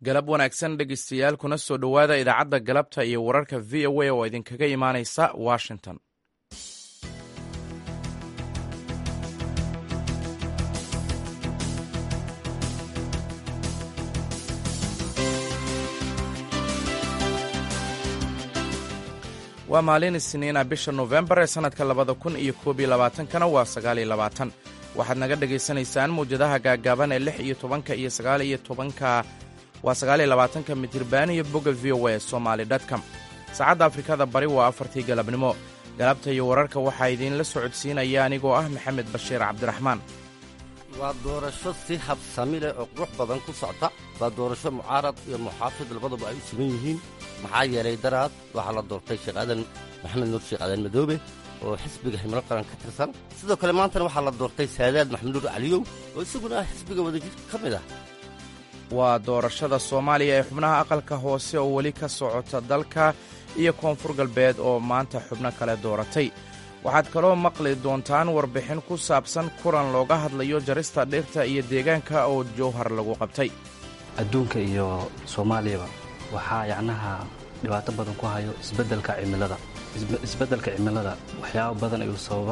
galab wanaagsan dhegeystayaal kuna soo dhowaada idaacadda galabta iyo wararka v o a oo idinkaga imaanaysa washington waa maalin isniina bisha nofembar ee sannadka labada kun iyo koob iyo labaatankana waa sagaal iyo labaatan waxaad naga dhagaysanaysaan mawjadaha gaagaaban ee lix iyo tobanka iyo sagaal iyo tobanka waa sagaal iyo labaatanka mitirban iyo bogga v o a somaali dtcom saacadda afrikada bari waa afartii galabnimo galabta iyo wararka waxaa idiinla socodsiinaya anigoo ah maxamed bashiir cabdiraxmaan waa doorasho si habsami leh oo qurux badan ku socta waa doorasho mucaarad iyo muxaafid labaduba ay u siman yihiin maxaa yeelay daraad waxaa la doortay sheekh aadan maxamed nuur sheekh aadan madoobe oo xisbiga himilo qaran ka tirsan sidoo kale maantana waxaa la doortay saadaad maxamed nuur caliyow oo isaguna ah xisbiga wadajir ka mid ah waa doorashada soomaaliya ee xubnaha aqalka hoose oo weli ka socota dalka iyo koonfur galbeed oo maanta xubno kale dooratay waxaad kaloo maqli doontaan warbixin ku saabsan kulan looga hadlayo jarista dhirta iyo deegaanka oo jowhar lagu qabtay adduunka iyo soomaaliyaba waxaa yacnaha dhibaato badan ku hayo isbeddelka cimilada isbeddelka cimilada waxyaabo badan ayuu sababa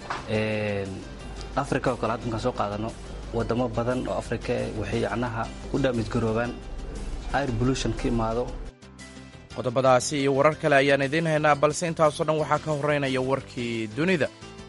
afrika oo kale hadda markaan soo qaadano waddamo badan oo afrika waxay yacnaha u dhaamidgaroobaan air bolution ka imaado qodobadaasi iyo warar kale ayaan idiin haynaa balse intaasoo dhan waxaa ka horraynaya warkii dunida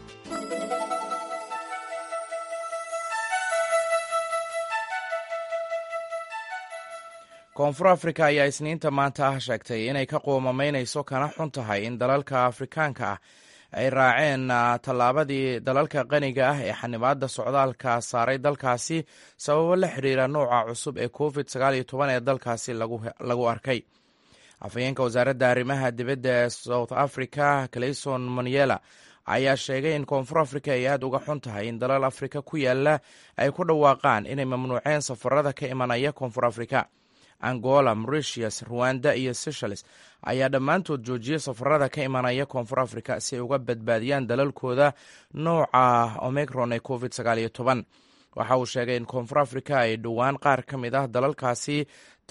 koonfur afrika ayaa isniinta maanta ah sheegtay inay ka qoomamaynayso kana xun tahay in dalalka afrikaanka ah ay raaceen tallaabadii dalalka qaniga ah ee xanibaadda socdaalka saaray dalkaasi sababo la xidhiira nooca cusub ee covid ee dalkaasi lagu arkay afhayeenka wasaaradda arrimaha dibadda ee south africa clayson moniela ayaa sheegay in koonfur africa ay aad uga xun tahay in dalal afrika ku yaala ay ku dhawaaqaan inay mamnuuceen safarada ka imanaya koonfur africa angola mauritius ruwanda iyo seychelles ayaa dhammaantood joojiyey safarada ka imanaya koonfur africa si ay uga badbaadiyaan dalalkooda nooca omicron ee covid waxa uu sheegay in koonfur africa ay dhowaan qaar ka mid ah dalalkaasi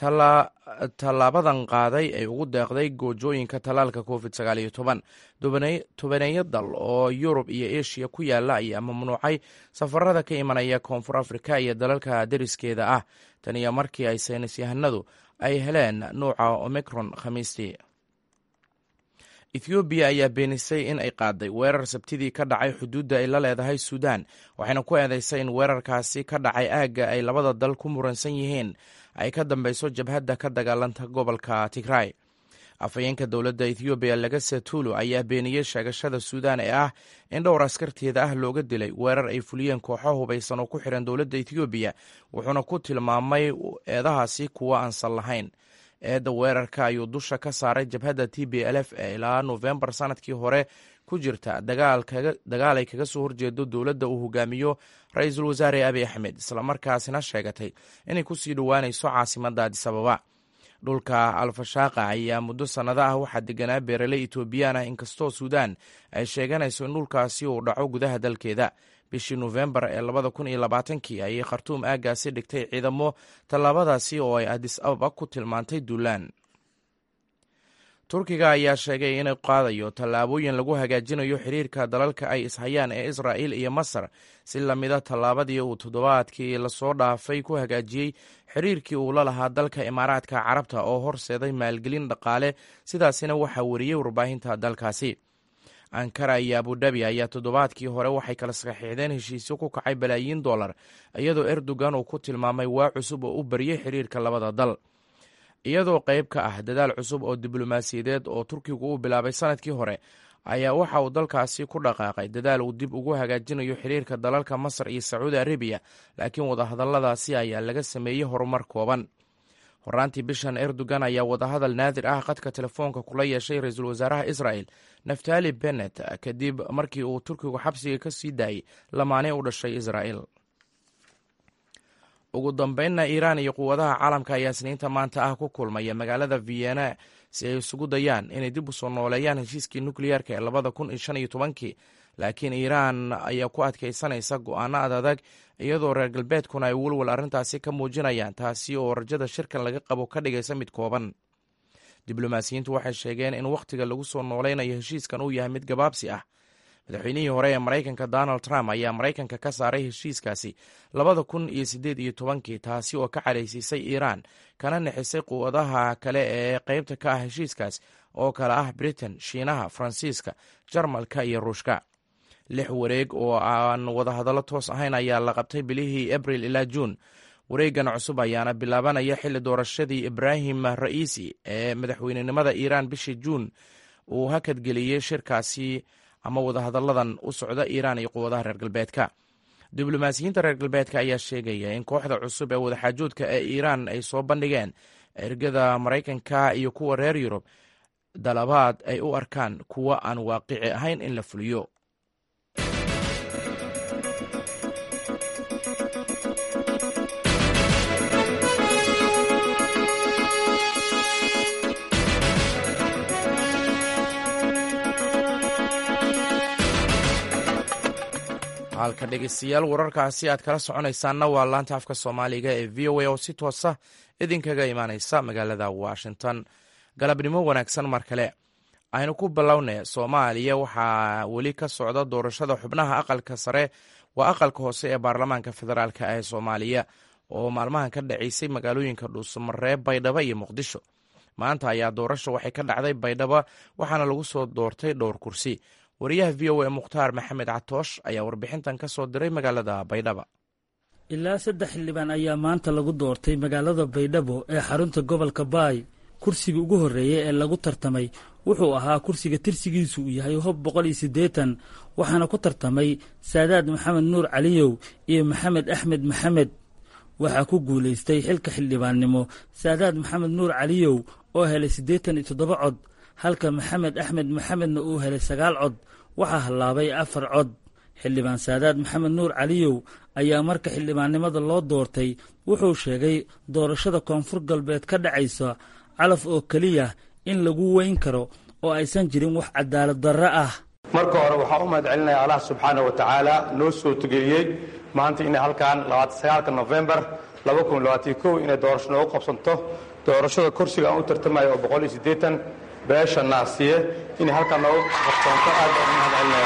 tallaabadan qaaday ay ugu deeqday goojooyinka tallaalka covid tobaneeyo dal oo yurub iyo eshiya ku yaala ayaa mamnuucay safarada ka imanaya koonfur africa iyo dalalka deriskeeda ah tan iyo markii ay saynis yahanadu ay heleen nuuca omicron khamiistii ethoobiya ayaa beenisay in ay qaaday weerar sabtidii ka dhacay xuduudda ay la leedahay suudaan waxayna ku eedeysay in weerarkaasi ka dhacay aagga ay labada dal ku muransan yihiin ay ka dambeyso jabhadda ka dagaalanta gobolka tigray afhayeenka dowladda ethoobiya lagase tuulu ayaa beeniyey sheegashada suudaan ee ah in dhowr askarteeda ah looga dilay weerar ay fuliyeen kooxo hubaysan oo ku xihan dowladda ethoobiya wuxuuna ku tilmaamay eedahaasi kuwa aansan lahayn eedda weerarka ayuu dusha ka saaray jabhadda t b l f ee ilaa nofembar sanadkii hore ku jirta dagaal ay kaga soo horjeedo dowladda uu hogaamiyo ra-iisul wasaare abi axmed islamarkaasina sheegatay inay kusii dhowaanayso caasimadda adisababa dhulka alfashaaqa ayaa muddo sannado ah waxaa deganaa beeraley etoobiyaan ah inkastoo suudaan ay sheeganayso in dhulkaasi uu dhaco gudaha dalkeeda bishii nofembar ee labada kun iyo labaatankii ayay khartuum aaggaasi dhigtay ciidamo tallaabadaasi oo ay adis ababa ku tilmaantay duulaan turkiga ayaa sheegay inay qaadayo tallaabooyin lagu hagaajinayo xiriirka dalalka ay ishayaan ee israa'il iyo masar si lamida tallaabadii uu toddobaadkii lasoo dhaafay ku hagaajiyey xiriirkii uu la lahaa dalka imaaraadka carabta oo horseeday maalgelin dhaqaale sidaasina waxaa wariyey warbaahinta dalkaasi ankara iyo abudabi ayaa toddobaadkii hore waxay kala saxiixdeen heshiisyo ku kacay balaayiin dollar iyadoo erdogan uu ku tilmaamay waa cusub oo u bariyey xiriirka labada dal iyadoo qayb ka ah dadaal cusub oo diblomaasiyadeed oo turkigu uu bilaabay sanadkii hore ayaa waxa uu dalkaasi ku dhaqaaqay dadaal uu dib ugu hagaajinayo xiriirka dalalka masar iyo sacuudi arabiya laakiin wadahadalladaasi ayaa laga sameeyey horumar kooban horaantii bishan erdogan ayaa wadahadal naadir ah qadka telefoonka kula yeeshay ra-iisul wasaaraha israel naftali bennet kadib markii uu turkigu xabsiga ka sii daayey lamaane u dhashay israel ugu dambeynna iiraan iyo quwadaha caalamka ayaa isniinta maanta ah ku kulmaya magaalada vienna si ay isugu dayaan inay dib u soo nooleeyaan heshiiskii nukliyeerka ee labada kun iyo shan iyo tobankii laakiin iiraan ayaa ku adkaysanaysa go'aano adadag iyadoo reer galbeedkuna ay welwal arrintaasi ka muujinayaan taasi oo rajada shirkan laga qabo ka dhigaysa mid kooban diblomaasiyiintu waxay sheegeen in wakhtiga lagu soo noolaynayo heshiiskan uu yahay mid gabaabsi ah madaxweynihii hore ee maraykanka donald trump ayaa maraykanka ka saaray heshiiskaasi labada kun iyo siddeed iyo tobankii taasi oo ka cadhaysiisay iiraan kana nixisay quwadaha kale ee qaybta ka ah heshiiskaas oo kale ah britain shiinaha faransiiska jarmalka iyo ruushka lix wareeg oo aan wadahadallo toos ahayn ayaa la qabtay bilihii abril ilaa juun wareegan cusub ayaana bilaabanaya xilli doorashadii ibraahim ra'iisi ee madaxweynenimada iiraan bishii juun uu hakadgeliyey shirkaasi ama wadahadalladan u socda iiraan iyo quwadaha reer galbeedka diblomaasiyiinta reer galbeedka ayaa sheegaya in kooxda cusub ee wadaxaajoodka ee iiraan ay soo bandhigeen ergada maraykanka iyo kuwa reer yurub dalabaad ay u arkaan kuwa aan waaqici ahayn in la fuliyo halka dhegeystayaal wararkaasi aad kala soconaysaanna waa laanta afka soomaaliga ee v o a oo si toosa idinkaga imaaneysa magaalada washington galabnimo wanaagsan mar kale aynu ku bilownay soomaaliya waxaa weli ka socda doorashada xubnaha aqalka sare waa aqalka hoose ee baarlamaanka federaalk ee soomaaliya oo maalmahan ka dhaceysay magaalooyinka dhuusamareeb baydhabo iyo muqdisho maanta ayaa doorasha waxay ka dhacday baydhabo waxaana lagu soo doortay dhowr kursi wariyaha v o a mukhtaar maxamed catoosh ayaa warbixintan ka soo diray magaalada baydhaba ilaa saddex xildhibaan ayaa maanta lagu doortay magaalada baydhabo ee xarunta gobolka baay kursiga ugu horreeya ee lagu tartamay wuxuu ahaa kursiga tirsigiisu uu yahay hob boqol iyo siddeetan waxaana ku tartamay saadaad maxamed nuur caliyow iyo maxamed axmed maxamed waxaa ku guulaystay xilka xildhibaannimo saadaad maxamed nuur caliyow oo helay siddeetan iyo toddoba cod halka maxamed axmed maxamedna uu helay sagaal cod waxaa hallaabay afar cod xildhibaan saadaad maxamed nuur caliyow ayaa marka xildhibaannimada loo doortay wuxuu sheegay doorashada koonfur galbeed ka dhacaysa calaf oo keliya in lagu weyn karo oo aysan jirin wax cadaalad darro ah marka hore waxaa u mahad celinaya allah subxaana wa tacaala noo soo tugeliyey maanta inay halkan aaaka nofembar inay doorasho noogu qabsanto doorashada kursiga aan u tartamayo oo boqol iyo siddeetan beesha naasiye inay halkan noogu qabsanto aad baan u mahad celinaya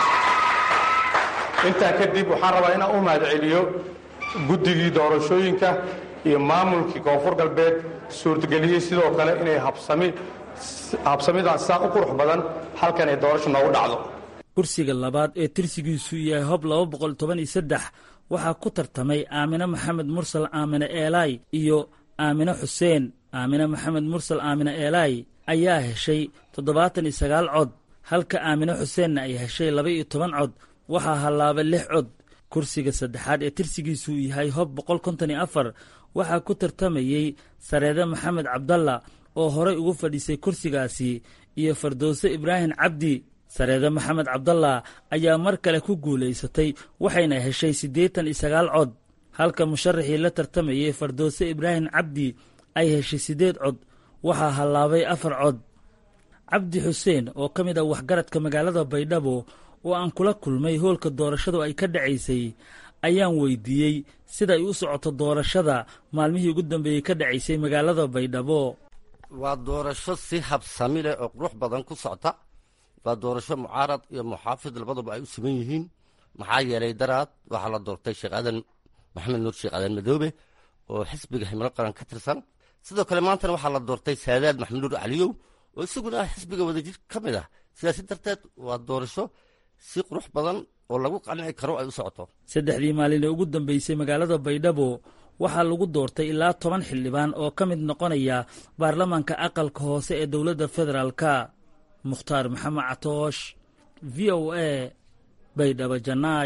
intaa kadib waxaan rabaa inaan u mahad celiyo guddigii doorashooyinka iyo maamulkii koonfur galbeed suurtageliyey sidoo kale inay habsamidan saa u qurux badan halkan ay doorasho noogu dhacdo kursiga labaad ee tirsigiisu yahay hob laba boqol toban iyo saddex waxaa ku tartamay aamine maxamed mursal aamine eelaay iyo aamine xuseen aamine maxamed mursal aamine eelaay ayaa heshay toddobaatan iyo sagaal cod halka aamine xuseenna ay heshay laba iyo toban cod waxaa hallaabay lix cod kursiga saddexaad ee tirsigiisu yahay hob boqol konton iyo afar waxaa ku tartamayey sareede maxamed cabdalla oo horay ugu fadhiisay kursigaasi iyo fardowse ibraahim cabdi sareede maxamed cabdalla ayaa mar kale ku guulaysatay waxayna heshay siddeetan iyo sagaal cod halka musharaxii la tartamayey fardowse ibraahim cabdi ay heshay siddeed cod waxaa hallaabay afar cod cabdi xuseen oo ka mid ah waxgaradka magaalada baydhabo oo aan kula kulmay hoolka doorashadu ay ka dhacaysay ayaan weydiiyey sida ay u socoto doorashada maalmihii ugu dambeeyey ka dhacaysay magaalada baydhabo waa doorasho si habsami leh oo qurux badan ku socta waa doorasho mucaarad iyo muxaafid labaduba ay u siman yihiin maxaa yeelay daraad waxaa la doortay sheekh aadan maxamed nuur sheekh aadan madoobe oo xisbiga himilo qaran ka tirsan sidoo kale maantana waxaa la doortay saadaad maxamed nuur caliyow oo isaguna ah xisbiga wadajir ka mid ah sidaasi darteed waa doorasho si qurux badan oo lagu qanci karo ay u socoto saddexdii maalin ee ugu dambeysay magaalada baydhabo waxaa lagu doortay ilaa toban xildhibaan oo ka mid noqonaya baarlamaanka aqalka hoose ee dowladda federaalka mukhtaar maxamed catoosh v o a baydhabo janaay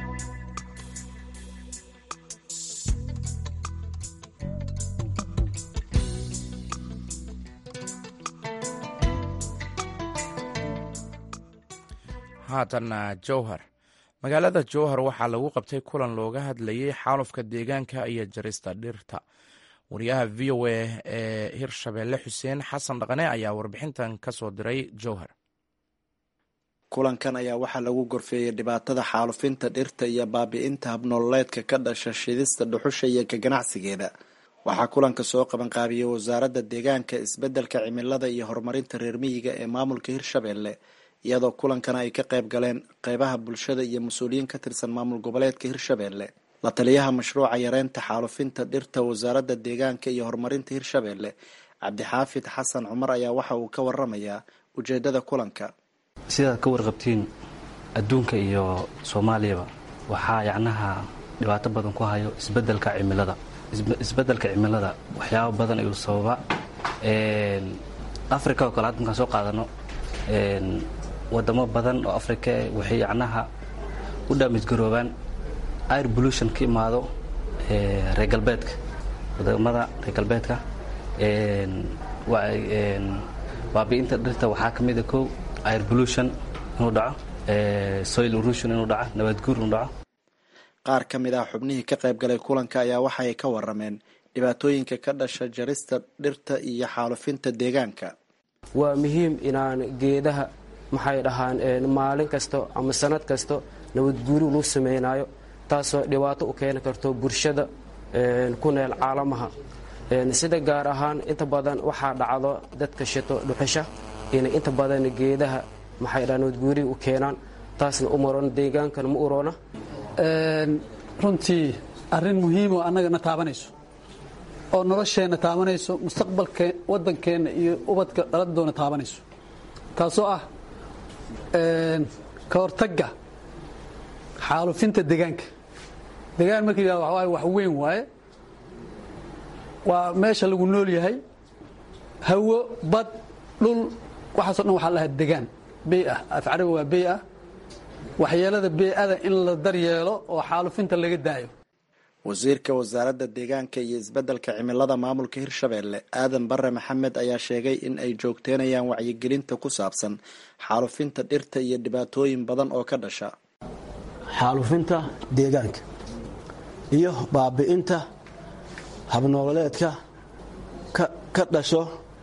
haatanna jowhar magaalada jowhar waxaa lagu qabtay kulan looga hadlayay xaalufka deegaanka iyo jarista dhirta wariyaha v o a ee hirshabeelle xuseen xasan dhaqane ayaa warbixintan ka soo diray jowhar kulankan ayaa waxaa lagu gorfeeyey dhibaatada xaalufinta dhirta iyo baabi-inta habnololeedka ka dhasha shidista dhuxusha iyo ka ganacsigeeda waxaa kulanka soo qabanqaabiyey wasaaradda deegaanka isbeddelka cimilada iyo horumarinta reer miyiga ee maamulka hirshabelle iyadoo kulankana ay ka qayb galeen qeybaha bulshada iyo mas-uuliyiin ka tirsan maamul goboleedka hirshabelle la taliyaha mashruuca yareynta xaalufinta dhirta wasaaradda deegaanka iyo horumarinta hirshabelle cabdixaafid xasan cumar ayaa waxa uu ka waramayaa ujeedada kulanka sidaad ka warqabtiin adduunka iyo soomaaliyaba waxaa yacnaha dhibaato badan ku hayo isbeddelka cimilada isbeddelka cimilada waxyaabo badan ayuu sababa africa oo kale hadda markaan soo qaadano wadamo badan oo africa waxay yacnaha u dhaamisgaroobaan air pollution ka imaado reer galbeedka wadamada reer galbeedka baabi'inta dhirta waxaa ka mida kow air pollution inuu dhaco soil erosion inuu dhaco nabadguur inuu dhaco qaar ka mid ah xubnihii ka qayb galay kulanka ayaa waxaay ka warameen dhibaatooyinka ka dhasha jarista dhirta iyo xaalufinta deegaanka waa muhiim inaan geedaha maxay dhahaan maalin kasto ama sanad kasto nabadguuri luu samaynayo taasoo dhibaato u keeni karto bulshada ku neel caalamaha sida gaar ahaan inta badan waxaa dhacdo dadka shito dhuxusha inay inta badan geedaha maxay dhahaan nabadguuri u keenaan taasna u maroon deegaankana ma uroona runtii arrin muhiimoo annagana taabanayso oo nolosheenna taabanayso mustaqbalka waddankeenna iyo ubadka dhaladoona taabanayso taasoo ah ka hortagga xaalufinta deegaanka deegaan marka yidhahdo waxa waaye wax weyn waaye waa meesha lagu nool yahay hawo bad dhul waxaaso dhan waxaa lahaa degaan bey ah af carabi waa bey ah waxyeelada bey-ada in la daryeelo oo xaalufinta laga daayo wasiirka wasaaradda deegaanka iyo isbeddelka cimilada maamulka hirshabelle aadan bare maxamed ayaa sheegay in ay joogteynayaan wacyigelinta ku saabsan xaalufinta dhirta iyo dhibaatooyin badan oo ka dhasha xaalufinta deegaanka iyo baabi'inta habnoololeedka ka dhasho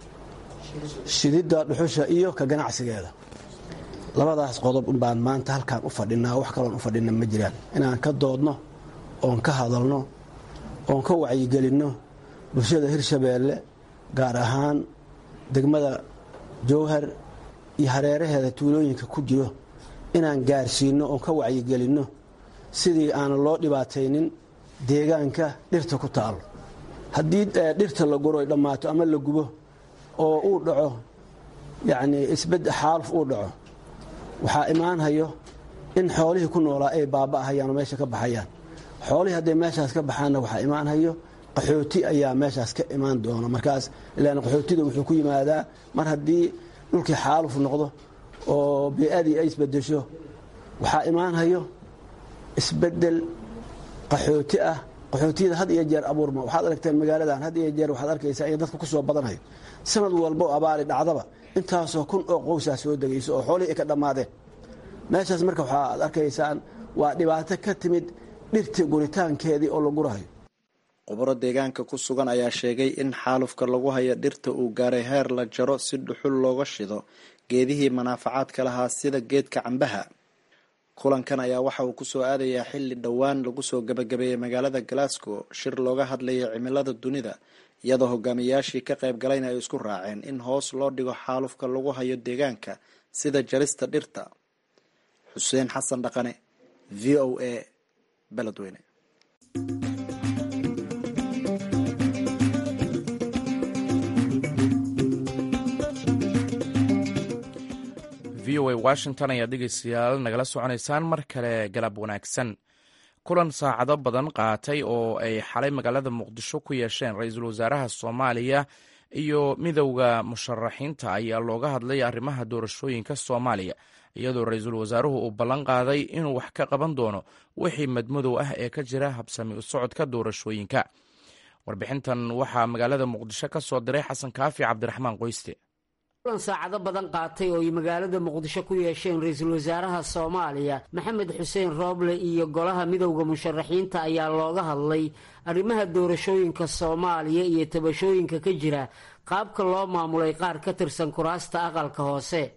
shididda dhuxusha iyo ka ganacsigeeda labadaas qodob baan maanta halkaan u fadhinaa wax kaloon u fadhina ma jiraan inaan ka doodno oon ka hadalno oon ka wacyigelinno bulshada hirshabeelle gaar ahaan degmada jowhar iyo hareeraheeda tuulooyinka ku jiro inaan gaarsiinno oon ka wacyigelinno sidii aanan loo dhibaataynin deegaanka dhirta ku taalo haddii dhirta la guro ay dhammaato ama la gubo oo uu dhaco yacnii isbed xaaluf uu dhaco waxaa imaanhayo in xoolihii ku noolaa ay baaba'ahayaan oo meesha ka baxayaan xoolihii hadday meeshaas ka baxaanna waxaa imaanhayo qaxooti ayaa meeshaas ka imaan doona markaas ilaan qaxootida wuxuu ku yimaadaa mar haddii dhulkii xaaluf noqdo oo bey-adii ay isbedesho waxaa imaanhayo isbedel qaxooti ah qaxootiyada had iyo jeer abuurma waxaad aragteen magaaladan had iyo jeer waxaad arkaysaa in dadka ku soo badanayo sanad walbo abaari dhacdaba intaasoo kun oo qowsaa soo degayso oo xoolihii ay ka dhammaadeen meeshaas marka waxaad arkaysaan waa dhibaato ka timid dhirtii guritaankeedii oo la gurahayo khubaro deegaanka ku sugan ayaa sheegay in xaalufka lagu hayo dhirta uu gaaray heer la jaro si dhuxul looga shido geedihii manaafacaadka lahaa sida geedka cambaha kulankan ayaa waxa uu kusoo aadayaa xilli dhowaan lagu soo gabagabeeyey magaalada glasgow shir looga hadlayay cimilada dunida iyadoo hogaamiyayaashii ka qayb galayna ay isku raaceen in hoos loo dhigo xaalufka lagu hayo deegaanka sida jarista dhirta xuseen xasan dhaqane v o a beledweyne v o a washington ayaa dhegeystayaal nagala soconaysaan mar kale galab wanaagsan kulan saacado badan qaatay oo ay xalay magaalada muqdisho ku yeesheen ra-iisul wasaaraha soomaaliya iyo midowda musharaxiinta ayaa looga hadlay arrimaha doorashooyinka soomaaliya iyadoo ra-iisul wasaaruhu uu ballan qaaday inuu wax ka qaban doono wixii madmadow ah ee ka jira habsami u socodka doorashooyinka warbixintan waxaa magaalada muqdisho ka soo diray xasan kaafi cabdiraxmaan qoyste kulan saacado badan qaatay oo ay magaalada muqdisho ku yeesheen ra-iisul wasaaraha soomaaliya maxamed xuseen rooble iyo golaha midowda musharaxiinta ayaa looga hadlay arrimaha doorashooyinka soomaaliya iyo tabashooyinka ka jira qaabka loo maamulay qaar ka tirsan kuraasta aqalka hoose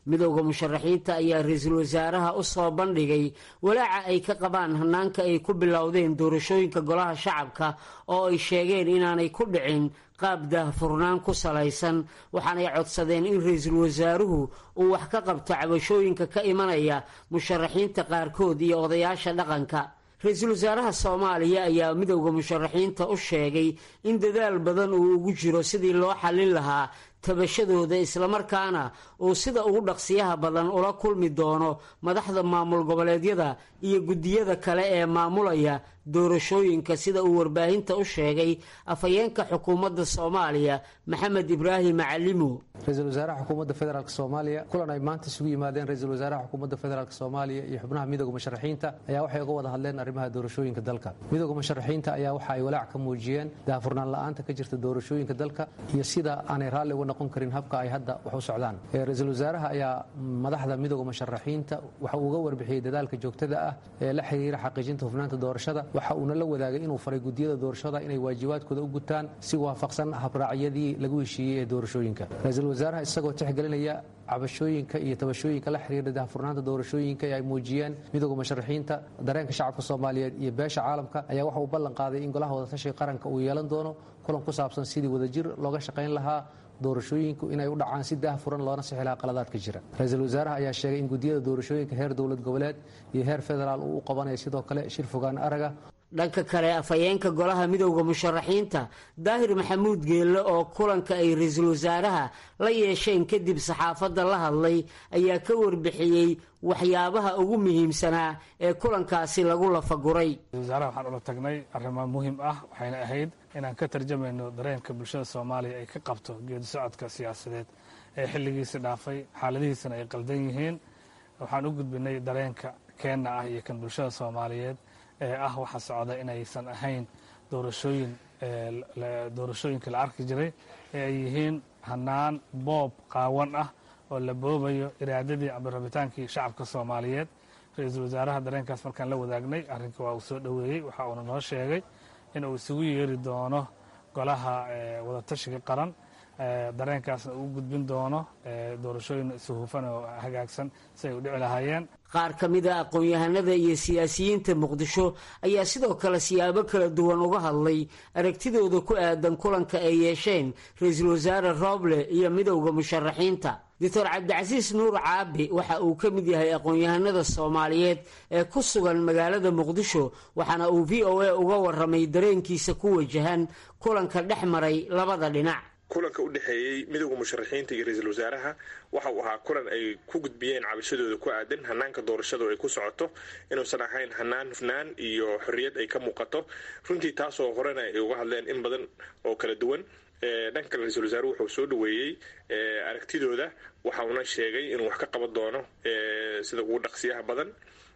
midowda musharaxiinta ayaa ra-iisul wasaaraha u soo bandhigay walaaca ay ka qabaan hanaanka ay ku bilowdeen doorashooyinka golaha shacabka oo ay sheegeen inaanay ku dhicin qaab daahfurnaan ku salaysan waxaanay codsadeen in ra-iisul wasaaruhu uu wax ka qabto cabashooyinka ka imanaya musharaxiinta qaarkood iyo odayaasha dhaqanka ra-iisul wasaaraha soomaaliya ayaa midowda musharaxiinta u sheegay in dadaal badan uu ugu jiro sidii loo xallin lahaa tabashadooda islamarkaana uu sida ugu dhaqsiyaha badan ula kulmi doono madaxda maamul goboleedyada iyo guddiyada kale ee maamulaya doorashooyinka sida uu warbaahinta u sheegay afhayeenka xukuumadda soomaaliya maxamed ibraahim macalimo ra-iisul wasaaraha xukuumadda federaalk soomaaliya kulan ay maanta isugu yimaadeen ra-iisul wasaaraha xukuumadda federaalk soomaaliya iyo xubnaha midooda musharaxiinta ayaa waxay uga wada hadleen arrimaha doorashooyinka dalka midooda musharaxiinta ayaa waxa ay walaac ka muujiyeen daahfurnaan la-aanta ka jirta doorashooyinka dalka iyo sida aanay raalli uga noqon karin habka ay hadda wax u socdaan ra-iisul wasaaraha ayaa madaxda midooda musharaxiinta waxa uu uga warbixiyey dadaalka joogtada ah ee la xiriira xaqiijinta hufnaanta doorashada waxa uuna la wadaagay inuu faray gudiyada doorashada inay waajibaadkooda u gutaan si waafaqsan habraacyadii lagu heshiiyey ee doorashooyinka ra-iisul wasaaraha isagoo tixgelinaya cabashooyinka iyo tabashooyinka la xiriira daahfurnaanta doorashooyinka ee ay muujiyeen midooda musharaxiinta dareenka shacabka soomaaliyeed iyo beesha caalamka ayaa waxa uu ballan qaaday in golaha wadatashiga qaranka uu yeelan doono kulan ku saabsan sidii wadajir looga shaqayn lahaa doorashooyinku inay u dhacaan si daahfuran loona sixi lahaa qaladaadka jira ra-iisul wasaaraha ayaa sheegay in gudiyada doorashooyinka heer dowlad goboleed iyo heer federaal uu u qabanayo sidoo kale shir fogaan araga dhanka kale afhayeenka golaha midowda musharaxiinta daahir maxamuud geelle oo kulanka ay ra-iisul wasaaraha la yeesheen kadib saxaafadda la hadlay ayaa ka warbixiyey waxyaabaha ugu muhiimsanaa ee kulankaasi lagu lafaguray wasaaraha waxaan ula tagnay arrimo muhiim ah waxayna ahayd inaan ka tarjamayno dareenka bulshada soomaaliya ay ka qabto geedi socodka siyaasadeed ee xilligiisi dhaafay xaaladihiisana ay qaldan yihiin waxaan u gudbinay dareenka keenna ah iyo kan bulshada soomaaliyeed ee ah waxa socda inaysan ahayn doorashooyin doorashooyinka la arki jiray ee ay yihiin hanaan boob qaawan ah oo la boobayo iraadadii ama rabitaankii shacabka soomaaliyeed ra-iisul wasaaraha dareenkaas markaan la wadaagnay arrinka waa uu soo dhoweeyey waxa uuna noo sheegay in uu isugu yeeri doono golaha wadatashiga qaran dareenkaasna uu gudbin doono doorashooyin isuhufan oo hagaagsan si ay u dhici lahaayeen qaar ka mid a aqoon-yahanada iyo siyaasiyiinta muqdisho ayaa sidoo kale siyaabo kala duwan uga hadlay aragtidooda ku aadan kulanka ay yeesheen ra-iisul wasaare rooble iyo midowda musharaxiinta doctor cabdicasiis nuur caabi waxa uu ka mid yahay aqoon-yahanada soomaaliyeed ee ku sugan magaalada muqdisho waxaana uu v o a uga waramay dareenkiisa ku wajahan kulanka dhex maray labada dhinac kulanka u dhexeeyey midowda musharaxiinta iyo ra-iisul wasaaraha waxa uu ahaa kulan ay ku gudbiyeen cabashadooda ku aadan hanaanka doorashadu ay ku socoto inuusan ahayn hanaan hufnaan iyo xorriyad ay ka muuqato runtii taasoo horena ay uga hadleen in badan oo kala duwan dhanka kale ra-isul wasaaruhu wuxuu soo dhoweeyey aragtidooda waxa uuna sheegay inuu wax ka qaban doono sida ugu dhaqsiyaha badan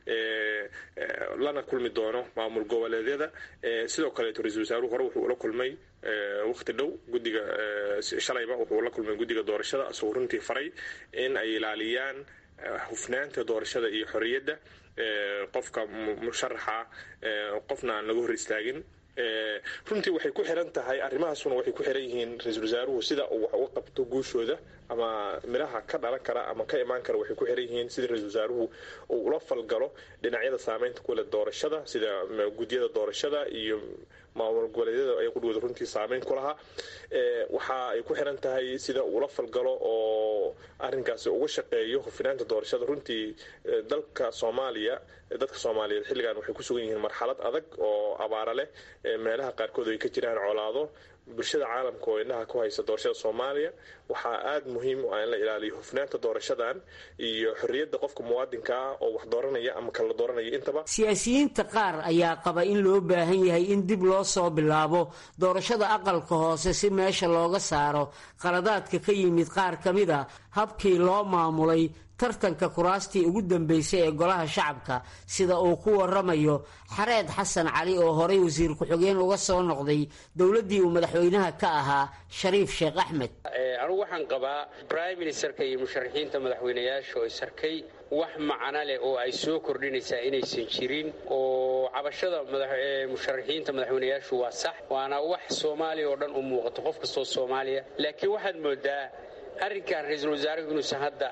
lana kulmi doono maamul goboleedyada sidoo kaleeto ra-isul wasaaruhu hore wuxuu ula kulmay waqti dhow gudiga shalayba wuxuu la kulmay guddiga doorashada isagoo runtii faray in ay ilaaliyaan hufnaanta doorashada iyo xorriyadda qofka musharaxa qofna aan laga hor istaagin runtii waxay ku xiran tahay arrimahaasuna waxay ku xiran yihiin ra-iisul wasaaruhu sida uu wax uga qabto guushooda ama midhaha ka dhalan kara ama ka imaan kara waxay ku xiran yihiin sida ra-iisul wasaaruhu uu ula falgalo dhinacyada saameynta kule doorashada sida guddiyada doorashada iyo maamul goboleedyada ay qudhooda runtii saameyn ku lahaa waxa ay ku xiran tahay sida uu ula falgalo oo arrinkaasi uga shaqeeyo hufinaanta doorashada runtii dalka soomaaliya dadka soomaaliyeed xilligan waxay ku sugan yihiin marxalad adag oo abaara leh meelaha qaarkood ay ka jiraan colaado bulshada caalamka oo indhaha ku haysa doorashada soomaaliya waxaa aada muhiim u ah in la ilaaliyo hufnaanta doorashadan iyo xorriyadda qofka muwaadinka ah oo wax dooranaya ama kala dooranaya intaba siyaasiyiinta qaar ayaa qaba in loo baahan yahay in dib loo soo bilaabo doorashada aqalka hoose si meesha looga saaro qaladaadka ka yimid qaar ka mid a habkii loo maamulay tartanka kuraastii ugu dambeysay ee golaha shacabka sida uu ku waramayo xareed xasan cali oo horay wasiir ku-xigeen uga soo noqday dowladdii uu madaxweynaha ka ahaa shariif sheekh axmed anugu waxaan qabaa brime ministerka iyo musharaxiinta madaxweynayaasha oo isarkay wax macno leh oo ay soo kordhinaysaa inaysan jirin oo cabashada musharaxiinta madaxweynayaashu waa sax waana wax soomaaliya oo dhan u muuqato qof kastoo soomaaliya laakiin waxaad moodaa arrinkan ra-iisul wasaaruhu inuusan hadda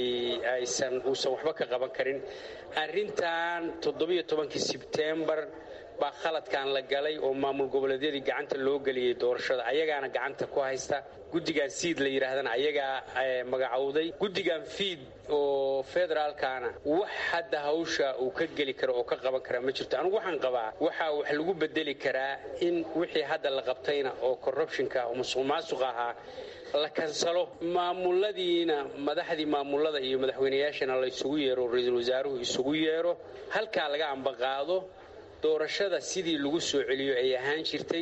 aysan uusan waxba ka qaban karin arrintan toddobiyo tobankii sebtembar baa khaladkan la galay oo maamul goboleedyadii gacanta loo geliyey doorashada ayagaana gacanta ku haysta guddigan siid la yidhaahdana ayagaa magacowday guddigan fiid oo federaalkana wax hadda hawsha uu ka geli karo oo ka qaban karaa ma jirto anigu waxaan qabaa waxaa wax lagu bedeli karaa in wixii hadda la qabtayna oo corruptionka oo musuq maasuq ahaa la kansalo maamuladiina madaxdii maamulada iyo madaxweynayaashana la isugu yeero ra-iisul wasaaruhu isugu yeero halkaa laga ambaqaado doorashada sidii lagu soo celiyo ay ahaan jirtay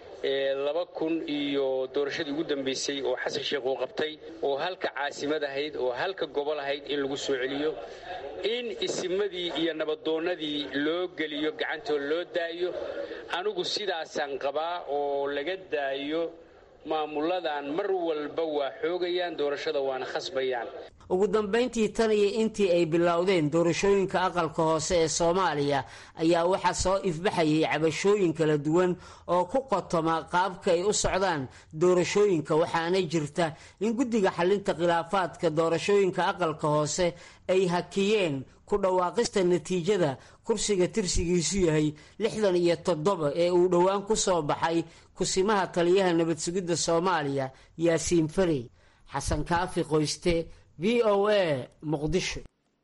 laba kun iyo doorashadii ugu dambaysay oo xasan sheekh uu qabtay oo halka caasimad ahayd oo halka gobol ahayd in lagu soo celiyo in isimadii iyo nabadoonnadii loo geliyo gacantoo loo daayo anigu sidaasaan qabaa oo laga daayo maamuladan mar walba waa xoogayaan doorashada waana khasbayaan ugu dambayntii tan iyo intii ay bilowdeen doorashooyinka aqalka hoose ee soomaaliya ayaa waxaa soo ifbaxayay cabashooyin kala duwan oo ku qotoma qaabka ay u socdaan doorashooyinka waxaana jirta in guddiga xalinta khilaafaadka doorashooyinka aqalka hoose ay hakiyeen ku dhawaaqista natiijada kursiga tirsigiisu yahay lixdan iyo toddoba ee uu dhowaan ku soo baxay kusimaha taliyaha nabad sugidda soomaaliya yaasiin farey xasan kaafi qoyste v o a muqdisho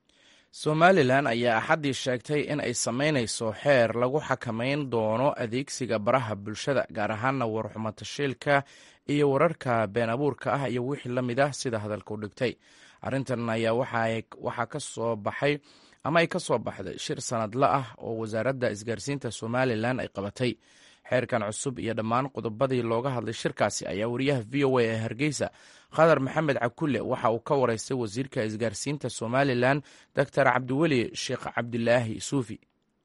somalilan ayaa axaddii sheegtay in ay samaynayso xeer lagu xakamayn doono adeegsiga baraha bulshada gaar ahaana warxumatashiilka iyo wararka been abuurka ah iyo wixii la mid ah sida hadalka u dhigtay arrintan ayaa waxaa ka soo baxay ama ay ka soo baxday shir sanadla ah oo wasaaradda isgaarsiinta somalilan ay qabatay xeerkan cusub iyo dhammaan qodobadii looga hadlay shirkaasi ayaa wariyaha v o a ee hargeysa khadar maxamed cakulle waxa uu ka wareystay wasiirka isgaarsiinta somalilan doctor cabdiweli sheekh cabdilaahi suufi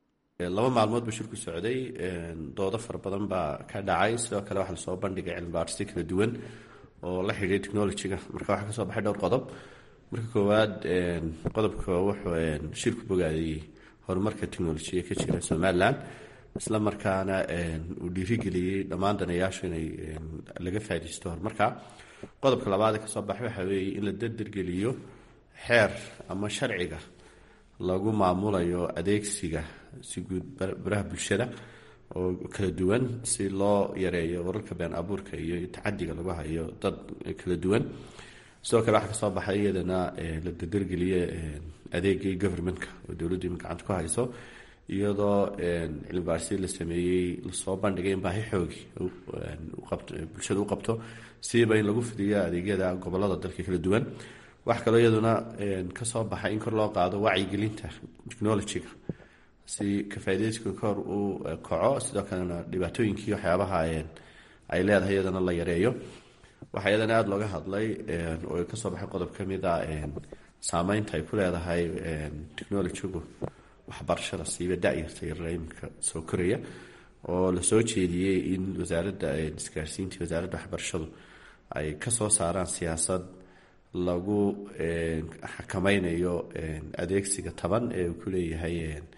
laba maalmood buu shirku socday doodo fara badan baa ka dhacay sidoo kale waxaa lasoo bandhigay cilmibaadhisyo kala duwan oo la xidhiiray technolojiga marka waxaa kasoo baxay dhowr qodob marka koowaad qodobka wuxuu shirku bogaadayey horumarka technolojiya ka jira somalilan isla markaana uu dhiirigeliyey dhammaan danayaashu inay laga faa'idaysto horumarka qodobka labaad ee kasoo baxay waxaa weeye in la dardargeliyo xeer ama sharciga lagu maamulayo adeegsiga si guud baraha bulshada oo kala duwan si loo yareeyo wararka been abuurka iyo tacadiga lagu hayo dad kala duwan sidoo kale waxaa kasoo baxay iyadana la dardargeliye adeegii governmentka oo dowladdu ima gacanta ku hayso iyadoo cilmibaarsi la sameeyey lasoo bandhigay in baahi xoogi bulshada u qabto siiba in lagu fidiyo adeegyada gobolada dalka kala duwan wax kaloo iyaduna kasoo baxay in kor loo qaado wacyigelinta technolojiga si kafaadeyska kor u kaco sidoo kalena dhibaatooyinkii waxyaabaha ay leedahay iyadana la yareeyo waxaa iyadana aada looga hadlay oo kasoo baxay qodob ka mid a saameynta ay ku leedahay technolojigu waxbarashada siiba da-yarta yarla iminka soo koraya oo lasoo jeediyey in wasaaradda isgaarsiinta wasaaradda waxbarashadu ay kasoo saaraan siyaasad lagu xakameynayo adeegsiga taban ee uu ku leeyahay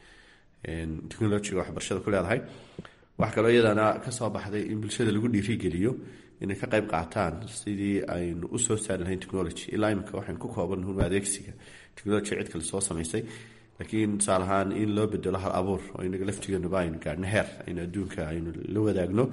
technolojiga waxbarashada ku leedahay waxaa kaloo iyadana kasoo baxday in bulshada lagu dhiirigeliyo inay ka qayb qaataan sidii aynu usoo saari lahayn technology ilaa imika waxaynu ku kooban hun adeegsiga technology cid kale soo samaysay laakiin tusaale ahaan in loo bedelo hal abuur oo inaga laftigeenuba aynu gaadhno heer aynu adduunka aynu la wadaagno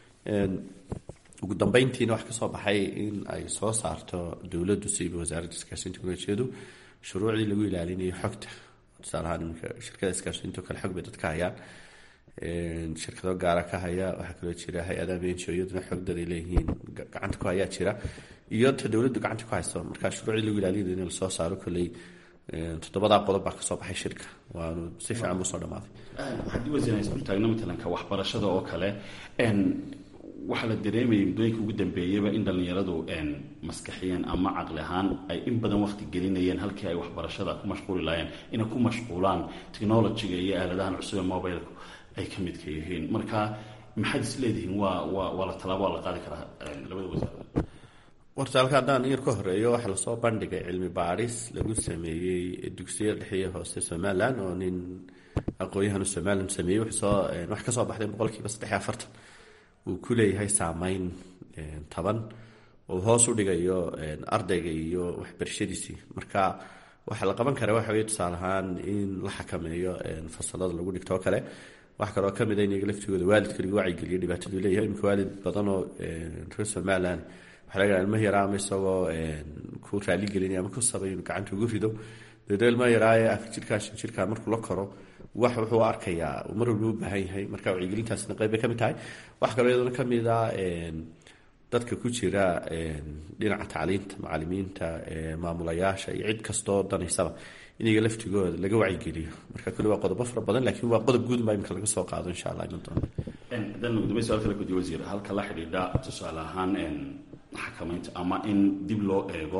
ugu dambeyntiina wax kasoo baxay in ay soo saarto dowladdu siiba wasaaradda isgaarsiin technolojiyadu shuruucdii lagu ilaalinayo xogta tusaale ahaan iminka shirkada isgaarsiinto kale xog bay dadka hayaan shirkado gaara ka haya waxaa kaloo jira hay-adaha benjo iyaduna xogdad ay leeyihiin gacanta ku hayaa jira iyo ta dowladdu gacanta ku hayso marka shuruucdii lagu ilaalinayo in lasoo saaro kolley toddobadaa qodob baa kasoo baxay shirka waanu si fiican usoo dhamaaday haddii wasiiraysan taagno matalanka waxbarashada oo kale waxaa la dareemayay muddooyinka ugu dambeeyaba in dhallinyaradu maskaxiyeen ama caqli ahaan ay in badan waqti gelinayeen halkii ay waxbarashada ku mashquuli lahaayeen inay ku mashquulaan technolojiga iyo aaladahan cusub ee mobilku ay ka midka yihiin marka maxaad is leedihiin waa waa waa la tallaabo waa la qaadi karaa labada wasaarood warta halka haddaan yar ka horeeyo waxaa lasoo bandhigay cilmi baadhis lagu sameeyey dugsiyada dhexiya hoose somalilan oo nin aqoon-yahanu somalilan sameeyey wsoo wax kasoo baxday boqolkiiba saddex iyo afartan uu ku leeyahay saameyn taban uu hoos u dhigayo ardayga iyo waxbarashadiisii marka waxaa la qaban karaa waxa weye tusaale ahaan in la xakameeyo fasalada lagu dhigto oo kale wax kaloo kamid a in iyaga laftigooda waalidka lagu wacyigeliyo dhibaataduu leeyahay imika waalid badan oo reer somaliland waxaa laga ilma yaraa ama isagoo ku raaligelinaya ama ku sabay inuu gacanta ugu rido dabeedna ilma yaraaye afar jirkaa shan jirkaa markuu la koro wax wuxuu arkayaa mar walba u baahan yahay marka wacyigelintaasna qayb bay ka mid tahay wax kaloo iyaduna ka mid a dadka ku jira dhinaca tacliinta macalimiinta maamulayaasha iyo cid kastoo danaysaba iniga laftigooda laga wacyigeliyo marka kuli waa qodobo fara badan laakiin waa qodob guud baa imika laga soo qaado insha allah iman doona haddaan gudumay su-aal kale kudiye wasiir halka la xidhiidha tusaale ahaan xakamaynta ama in dib loo eego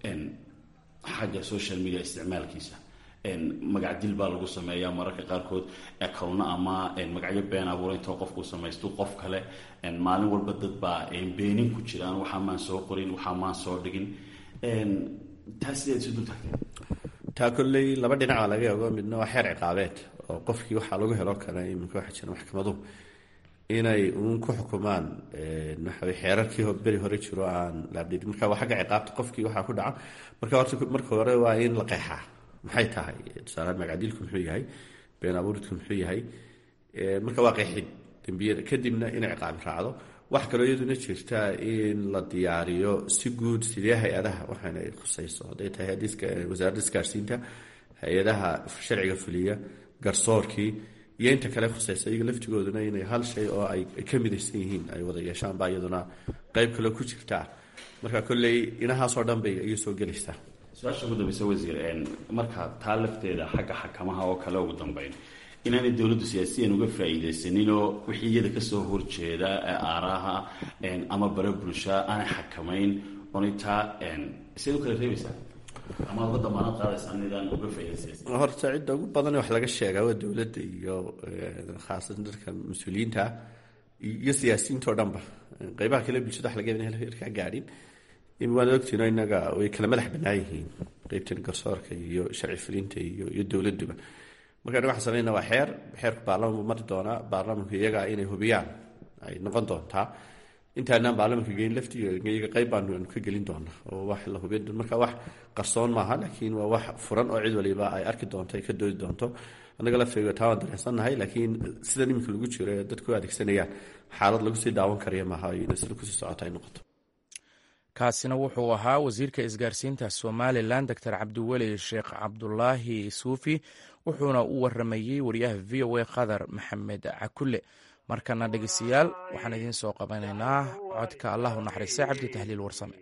xagga social media isticmaalkiisa magac dil baa lagu sameeyaa mararka qaarkood ekowna ama magacyo been abuura intoo qofku samaysto qof kale maalin walba dad baa beenin ku jiraan waxaa maan soo qorin waxaa maan soo dhigin taa sideed isu dul tagtay taa kolley laba dhinaca laga eego midna waa xeer ciqaabeed oo qofkii waxaa lagu helo kara iminka waxaa jira maxkamaduhu inay uun ku xukumaan waxawey xeerarkii beri hore jiro aan laabdhidin marka waa xagga ciqaabta qofkii waxaa ku dhaca marka horta marka hore waa in la qeexaa maxay tahay tusaalahaan magacdiilku muxuu yahay been abuuridku muxuu yahay marka waa qeexid dembiyada kadibna inay ciqaabi raacdo wax kaloo iyaduna jirta in la diyaariyo si guud sidee hay-adaha waxaana ay khusayso hadday tahay wasaaradda isgaarsiinta hay-adaha sharciga fuliya garsoorkii iyo inta kale khusaysa iyaga laftigooduna inay hal shay oo ay ka midaysan yihiin ay wada yeeshaan baa iyaduna qeyb kaloo ku jirtaa marka kolley inahaasoo dhan bay iyu soo gelaysaa su-aasha ugu dambeysa wasiir marka taa lafteeda xagga xakamaha oo kale ugu dambeyn inaanay dowladdu siyaasiyan uga faa'iidaysaninoo wixii iyada kasoo horjeeda aaraha ama bare bulsha aanay xakamayn oonay taa siad u kala reebaysaa ama uga damaanad qaadaysaa nidaan uga faa'iidaysan horta cidda ugu badan wax laga sheegaa waa dowladda iyo khaasatan dadka mas-uuliyiinta iyo siyaasiyiinta oo dhanba qeybaha kale bulshada wax laga yaaba herkaa gaadhin waad ogtiino inaga way kala madax bannaan yihiin qeybtan garsoorka iyo sharci fulinta iyo iyo dowladuba marka anaga waxaan sameynaa waa xeer xeerku baarlamanku mari doonaa baarlamanku iyaga inay hubiyaan ay noqon doontaa intaanaan baarlamanka geyn laftiga iyaga qeyb baanu aanu ka gelin doonaa oo wax la hubin marka wax qarsoon maaha laakiin waa wax furan oo cid waliba ay arki doonto ay ka doodi doonto annaga laftiga taa waan dareensannahay laakiin sidan iminka lagu jiro ee dadku adeegsanayaan xaalad lagu sii daawan karaya maaha inay sida kusii socota ay noqoto kaasina wuxuu ahaa wasiirka isgaarsiinta somalilan doctor cabdiweli sheekh cabdulaahi suufi wuxuuna u waramayey wariyaha v o a qadar maxamed cakule markana dhegeystayaal waxaan idiin soo qabanaynaa codka allah u naxariista cabdi tahliil warsame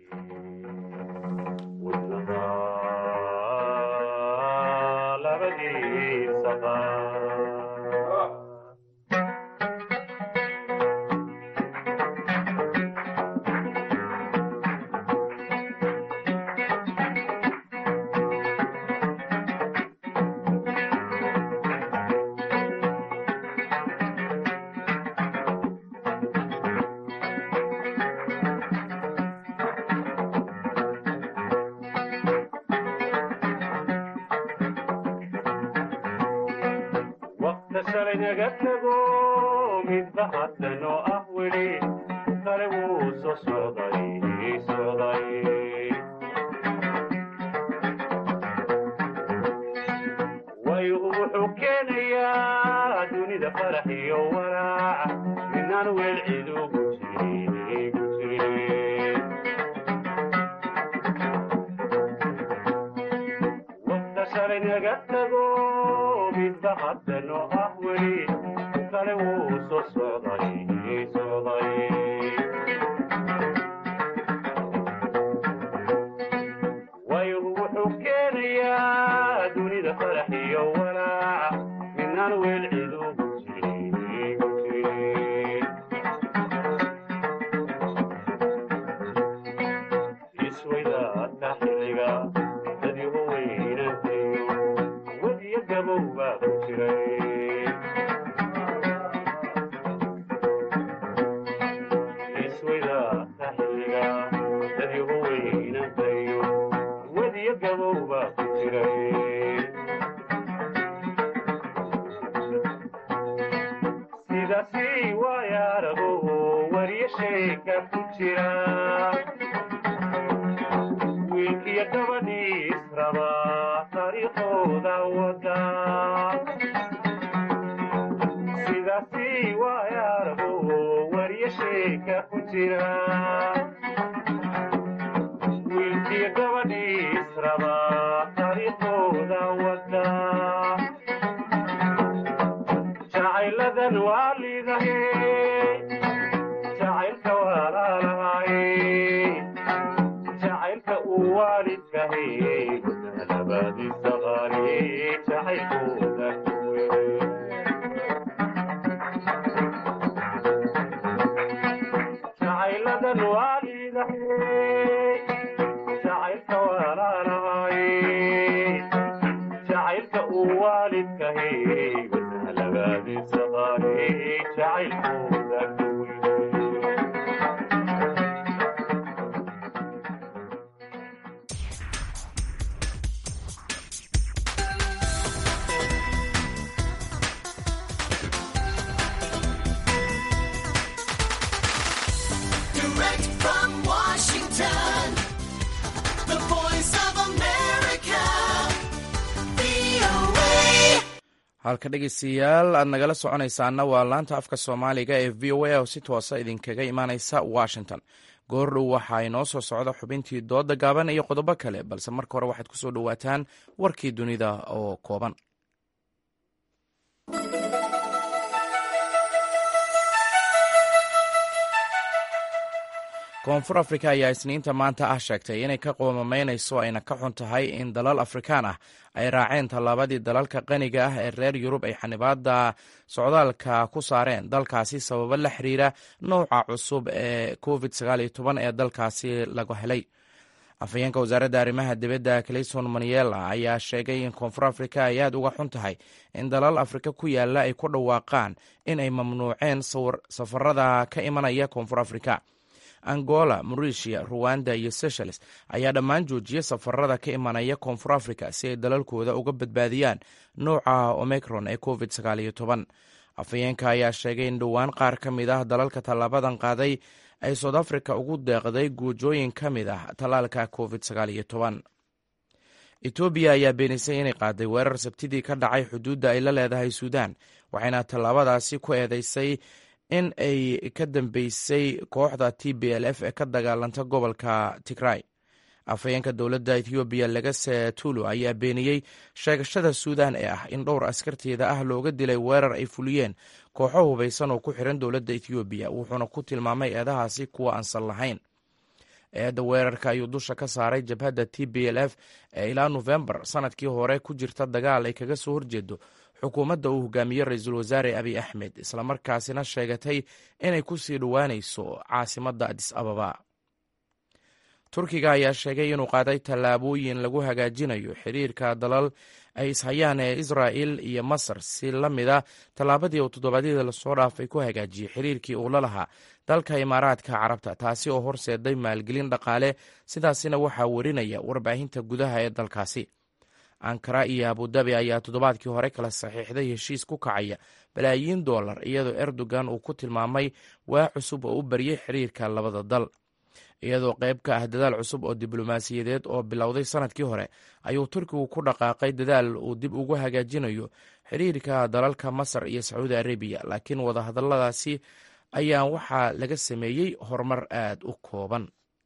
dariiqooda wada sidaasi waayaarago warya sheeka ku jira wiilkii gabadhii israba dariiqooda wada jacayladan waa liidahe jacaylka walaalahaye jacaylka uu waalidkahe gudalabaadiisa qaali jacaylkooda jacayladan waa liidahe jacaylka walaalahaye jacaylka uu waalidkahe gudalabaadiisa qaali jacaylkooda Direct from Washington, the voice of America, VOA. halka dhegeystayaal aad nagala soconaysaana waa laanta afka soomaaliga ee v o a oo si toosa idinkaga imaaneysa washington goordhow waxaa inoo soo socda xubintii dooda gaaban iyo qodobo kale balse marka hore waxaad kusoo dhowaataan warkii dunida oo kooban koonfur afrika ayaa isniinta maanta ah sheegtay inay ka qoomamaynayso ayna ka xun tahay in dalal afrikaan ah ay raaceen tallaabadii dalalka qaniga ah ee reer yurub ay xanibaada socdaalka ku saareen dalkaasi sababo la xiriira nouca cusub ee covid ee dalkaasi laga helay afhayeenka wasaaradda arrimaha dibadda clayson maniela ayaa sheegay in koonfur afrika ay aad uga xun tahay in dalal afrika ku yaala ay ku dhawaaqaan in ay mamnuuceen safarada ka imanaya koonfur afrika angola maurisia ruwanda iyo seychelles ayaa dhammaan joojiyey safarada ka imanaya koonfur africa si ay dalalkooda uga badbaadiyaan nouca omicron ee covid afhayeenka ayaa sheegay in dhowaan qaar ka mid ah dalalka tallaabadan qaaday ay south africa ugu deeqday guujooyin ka mid ah tallaalka covid etoobiya ayaa beenisay inay qaaday weerar sabtidii ka dhacay xuduudda ay la leedahay suudan waxayna tallaabadaasi ku eedeysay in ay ka dambeysay kooxda t b l f ee ka dagaalanta gobolka tigray afhayeenka dowladda ethoobiya legase tulu ayaa beeniyey sheegashada suudan ee ah in dhowr askarteeda ah looga dilay weerar ay fuliyeen kooxo hubaysan oo ku xiran dowladda ethoobiya wuxuuna ku tilmaamay eedahaasi kuwa aansan lahayn eedda weerarka ayuu dusha ka saaray jabhadda t b l f ee ilaa nofembar sanadkii hore ku jirta dagaal ay kaga soo horjeedo xukuumadda uu hogaamiye ra-iisul wasaare abiy axmed islamarkaasina sheegatay inay ku sii dhowaanayso caasimadda adis ababa turkiga ayaa sheegay inuu qaaday tallaabooyin lagu hagaajinayo xiriirka dalal ay ishayaan ee israa'il iyo masar si la mida tallaabadii uu toddobaadyadii lasoo dhaafay ku hagaajiyey xiriirkii uu la lahaa dalka imaaraadka carabta taasi oo horseeday maalgelin dhaqaale sidaasina waxaa werinaya warbaahinta gudaha ee dalkaasi ankara iyo abudabi ayaa toddobaadkii hore kala saxiixday heshiis ku kacaya balaayiin dollar iyadoo erdogan uu ku tilmaamay waa cusub oo u baryay xiriirka labada dal iyadoo qayb ka ah dadaal cusub oo diblomaasiyadeed oo bilowday sanadkii hore ayuu turkigu ku dhaqaaqay dadaal uu dib ugu hagaajinayo xiriirka dalalka masar iyo sacuudi arabiya laakiin wadahadalladaasi ayaa waxaa laga sameeyey horumar aad u kooban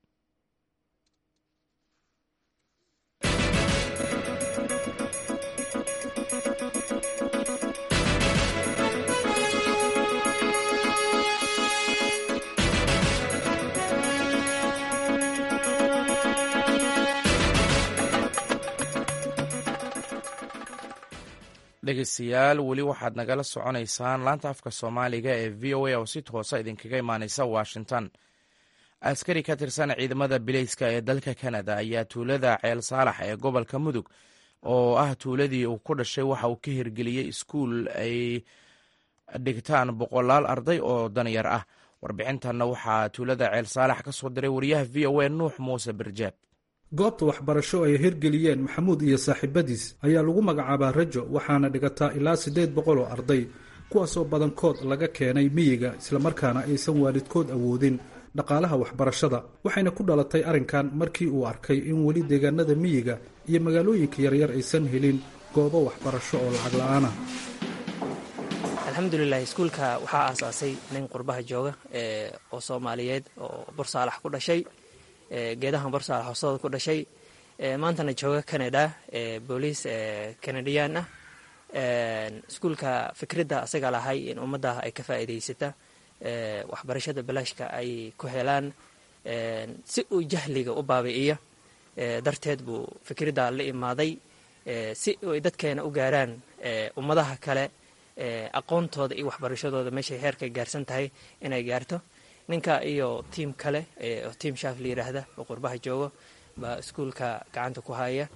dhegeystayaal weli waxaad nagala soconaysaan laanta afka soomaaliga ee v o a oo si toosa idinkaga imaaneysa washington askari ka tirsan ciidamada bileyska ee dalka kanada ayaa tuulada ceel saalax ee gobolka mudug oo ah tuuladii uu ku dhashay waxa uu ka hirgeliyey iskuul ay dhigtaan boqolaal arday oo danyar ah warbixintanna waxaa tuulada ceel saalax ka soo diray wariyaha v o a nuux muuse birjaab goobta waxbarasho ay hirgeliyeen maxamuud iyo saaxiibadiis ayaa lagu magacaabaa rajo waxaana dhigataa ilaa siddeed boqol oo arday kuwaasoo badankood laga keenay miyiga islamarkaana aysan waalidkood awoodin dhaqaalaha waxbarashada waxayna ku dhalatay arrinkan markii uu arkay in weli deegaanada miyiga iyo magaalooyinka yaryar aysan helin goobo waxbarasho oo lacag la-aan ah alxamdulilah iskuulka waxaa aasaasay nin qurbaha jooga oo soomaaliyeed oo bursaalax ku dhashay geedahan bursaalax hoostooda ku dhashay maantana jooga canada booliis canadiyan ah iskuulka fikradda asaga lahay in ummadda ay ka faa'iidaysata waxbarashada balaashka ay ku helaan si uu jahliga u baabi'iyo darteed buu fikradda la imaaday si ay dadkeena u gaaraan ummadaha kale aqoontooda iyo waxbarashadooda meeshay heerka gaarsan tahay inay gaarto ninka iyo tiim kale oo tiim shaaf la yiraahda oo qurbaha joogo baa iskuulka gacanta ku haya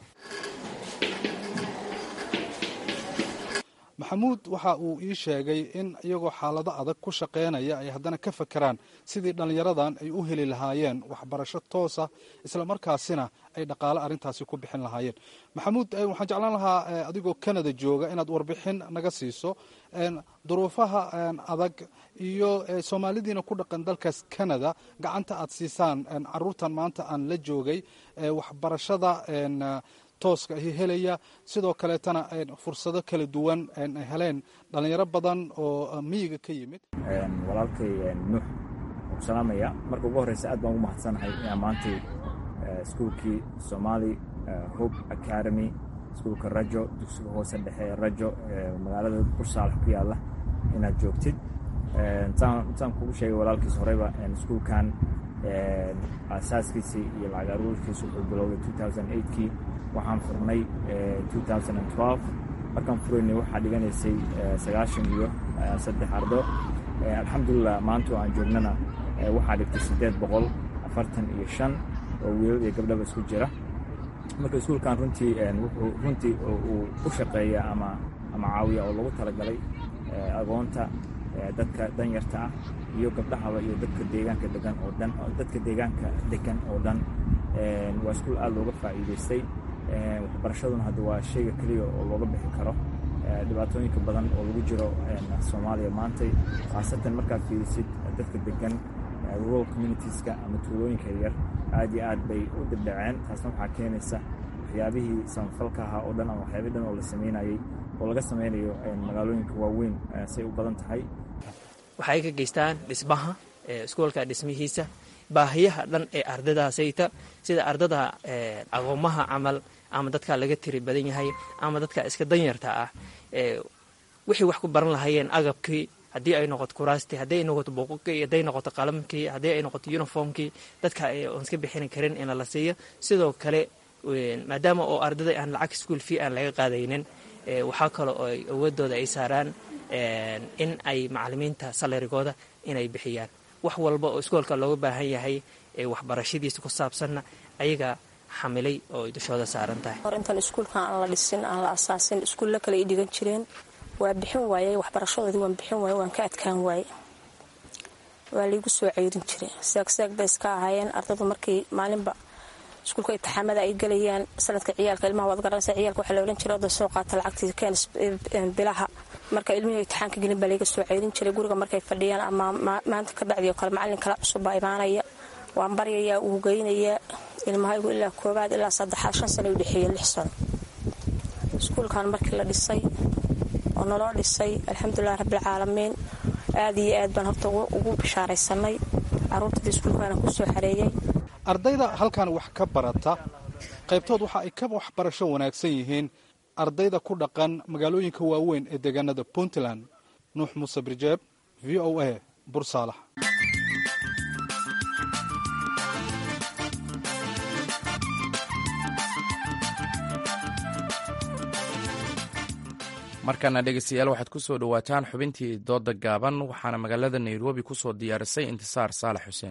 maxamuud waxa uu ii sheegay in iyagoo xaalado adag ku shaqaynaya ay haddana ka fakeraan sidii dhallinyaradan ay u heli lahaayeen waxbarasho toosa islamarkaasina ay dhaqaale arrintaasi ku bixin lahaayeen maxamuud waxaan jeclaan lahaa adigoo canada jooga inaad warbixin naga siiso duruufaha adag iyo soomaalidiina ku dhaqan dalkaas canada gacanta aad siisaan caruurtan maanta aan la joogay waxbarashada tooska ahi helaya sidoo kaleetana fursado kala duwan heleen dhalinyaro badan oo miyiga ka yimid walaalkay nuux ku salaamaya marka ugu horreysa aad baan ugu mahadsanahay inaan maantay iskuulkii somali hope academy iskuulka rajo dugsiga hoose dhexe rajo magaalada bursaalax ku yaalla inaad joogtid intaan kugu sheegay walaalkiis horeyba iskuulkan aasaaskiisii iyo lacag aruurkiisa wuxuu bilowday kii waxaan furnay markaan furaynay waxaa dhiganaysay sagaashan iyo saddex ardo alxamdulilah maanta oo aan joognana waxaa dhigtay siddeed boqol afartan iyo shan oo wiilal iyo gabdhaba isku jira marka iskuulkan runtii wuxuu runtii uu u shaqeeya ama ama caawiya oo lagu talagalay agoonta dadka danyarta ah iyo gabdhahaba iyo dadka deegaanka degan oo dhan dadka deegaanka degan oo dhan waa iskuul aada looga faa'iidaystay waxbarashaduna hadda waa shayga keliya oo looga bixi karo dhibaatooyinka badan oo lagu jiro soomaaliya maantay khaasatan markaad fiirisid dadka degan rural communitieska ama tuulooyinka yaryar aad iyo aad bay u dibdhaceen taasna waxaa keenaysa waxyaabihii samafalka ahaa oo dhan ama waxyaabih dhan oo la samaynayey oo laga samaynayo magaalooyinka waaweyn say u badan tahay waxay ka geystaan dhismaha iskuolka dhismihiisa baahiyaha dhan ee ardadaasayta sida ardada aqoomaha camal ama dadka laga tiri badan yahay ama dadka iska danyarta ah wixii wax ku baran lahayeen agabkii haddii ay noqoto kuraastii haddii ay noqoto buuqukii hadday noqoto qalamkii haddii ay noqoto uniformkii dadka oon iska bixini karin in la siiyo sidoo kale maadaama oo ardada aan lacag school fee aan laga qaadaynin waxaa kale oo ay awoodooda ay saaraan in ay macalimiinta salarigooda inay bixiyaan wax walba oo iskoolka looga baahan yahay ee waxbarashadiisa ku saabsanna ayaga xamilay oo ay dushooda saaran tahay hor intaan iskuulkan aan la dhisin aan la asaasin iskuulla kale ay dhigan jireen waa bixin waayey waxbarashadoodii waan bixin waaye waan ka adkaan waaye waa laygu soo ceyrin jiray seegseeg bay iska ahaayeen ardadu markii maalinba iskuulka intixaamada ay gelayaan sanadka ciyaalka ilmaha waad garanaysa ciyaalka waxaa la odhan jiray oda soo qaata lacagtii keenis bilaha marka ilmihii intixaanka gelin baa layga soo ceyrin jiray guriga markay fadhiyaan ama maanta ka bacdii oo kale macallin kala cusub baa imaanaya waan baryayaa uu geynayaa ilmahaygu ilaa koobaad ilaa saddexaad shan sano u dhexeeya lix sano iskuulkan markii la dhisay oo naloo dhisay alxamdulilah rabbilcaalamiin aad iyo aad baan horta ugu bishaaraysanay caruurtadii iskuulkaana ku soo xareeyey ardayda halkan wax ka barata qaybtood waxa ay ka waxbarasho wanaagsan yihiin ardayda ku dhaqan magaalooyinka waaweyn ee deegaanada puntland nuux muuse birjeeb v o a bursaalax markana dhegeystayaal waxaad ku soo dhowaataan xubintii dooda gaaban waxaana magaalada nairobi ku soo diyaarisay intisaar saalax xuseen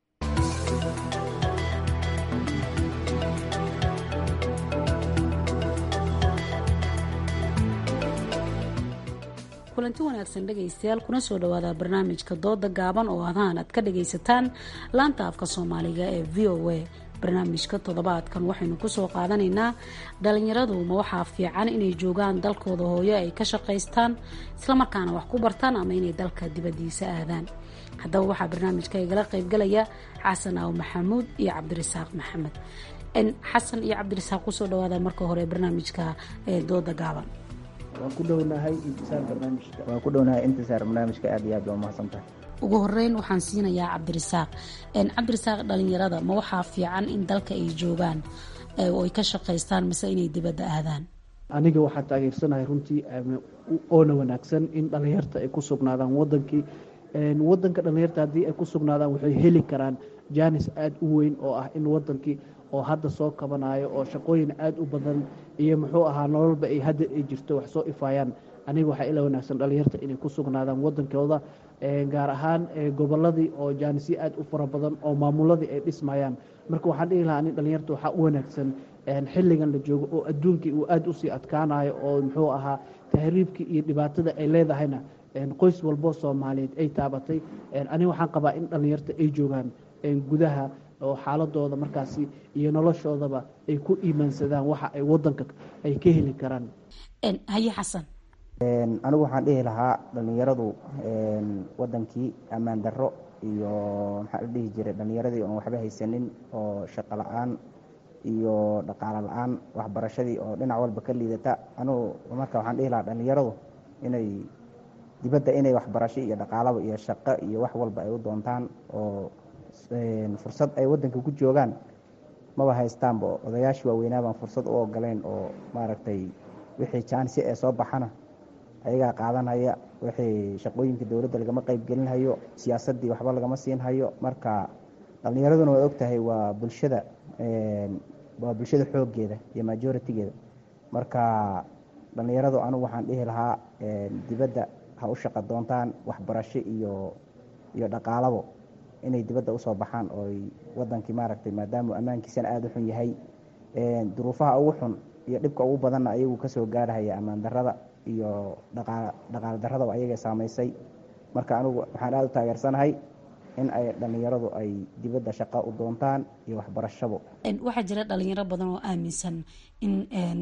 kulanti wanaagsan dhegaystayaal kuna soo dhawaada barnaamijka dooda gaaban oo adaan aad ka dhagaysataan laanta afka soomaaliga ee v o a barnaamijka toddobaadkan waxaynu kusoo qaadanaynaa dhalinyaradu ma waxaa fiican inay joogaan dalkooda hooyo ay ka shaqaystaan islamarkaana wax ku bartaan ama inay dalka dibadiisa aadaan haddaba waxaa barnaamijka igala qaybgalaya xasan aaw maxamuud iyo cabdirasaaq maxamed xasan iyo cabdirasaaq kusoo dhawaadaan marka hore barnaamijka dooda gaaban waan ku dhownahay intisaar barnaamijka waan ku dhownahay intisaar barnaamijka aad iyo aad baa umahadsantahay ugu horeyn waxaan siinayaa cabdirasaaq cabdirasaaq dhalinyarada ma waxaa fiican in dalka ay joogaan oo ay ka shaqaystaan mise inay dibadda aadaan aniga waxaa taageersanahay runtii oona wanaagsan in dhalinyarta ay ku sugnaadaan wadankii wadanka dhalinyarta haddii ay ku sugnaadaan waxay heli karaan jaanis aada u weyn oo ah in wadankii oo hadda soo kabanayo oo shaqooyin aada u badan iyo muxuu ahaa nololba ay hadda ay jirto wax soo ifaayaan aniga waxaa ila wanaagsan dhalinyarta inay ku sugnaadaan wadankooda gaar ahaan goboladii oo jaanisyo aada u fara badan oo maamuladii ay dhismayaan marka waxaan dhihi lahaa nin dhalinyarta waxaa u wanaagsan xilligan la joogo oo adduunkii uu aada usii adkaanayo oo muxuu ahaa tahriibkii iyo dhibaatada ay leedahayna qoys walbo soomaaliyeed ay taabatay aniga waxaan qabaa in dhalinyarta ay joogaan gudaha oo xaaladooda markaasi iyo noloshoodaba ay ku iimaansadaan waxa ay wadanka ay ka heli karaan haye xasan anigu waxaan dhihi lahaa dhalinyaradu wadankii ammaan darro iyo maxaa la dhihi jiray dhalinyaradii oon waxba haysanin oo shaqo la-aan iyo dhaqaalo la-aan waxbarashadii oo dhinac walba ka liidata anigu marka waxaan dhihi lahaa dhalinyaradu inay dibadda inay waxbarasho iyo dhaqaalaba iyo shaqo iyo wax walba ay u doontaan oo fursad ay wadanka ku joogaan maba haystaanba odayaashii waaweynaabaan fursad u ogoleyn oo maaragtay wixii jaansi ee soo baxana ayagaa qaadanaya wixii shaqooyinka dowladda lagama qeyb gelinhayo siyaasaddii waxba lagama siinhayo marka dhalinyaraduna waad ogtahay waa bulshada waa bulshada xooggeeda iyo majoritigeeda marka dhalinyaradu anigu waxaan dhihi lahaa dibadda ha u shaqo doontaan waxbarasho iyo iyo dhaqaalabo inay dibadda usoo baxaan ooy wadankii maaragtay maadaama ammaankiisana aada u xun yahay duruufaha ugu xun iyo dhibka ugu badanna ayagu kasoo gaarhaya ammaan darada iyo dhaqaal daradaba ayaga saamaysay marka anigu waxaan aada u taageersanahay in ay dhalinyaradu ay dibadda shaqo u doontaan iyo waxbarashabo waxaa jira dhalinyaro badan oo aaminsan in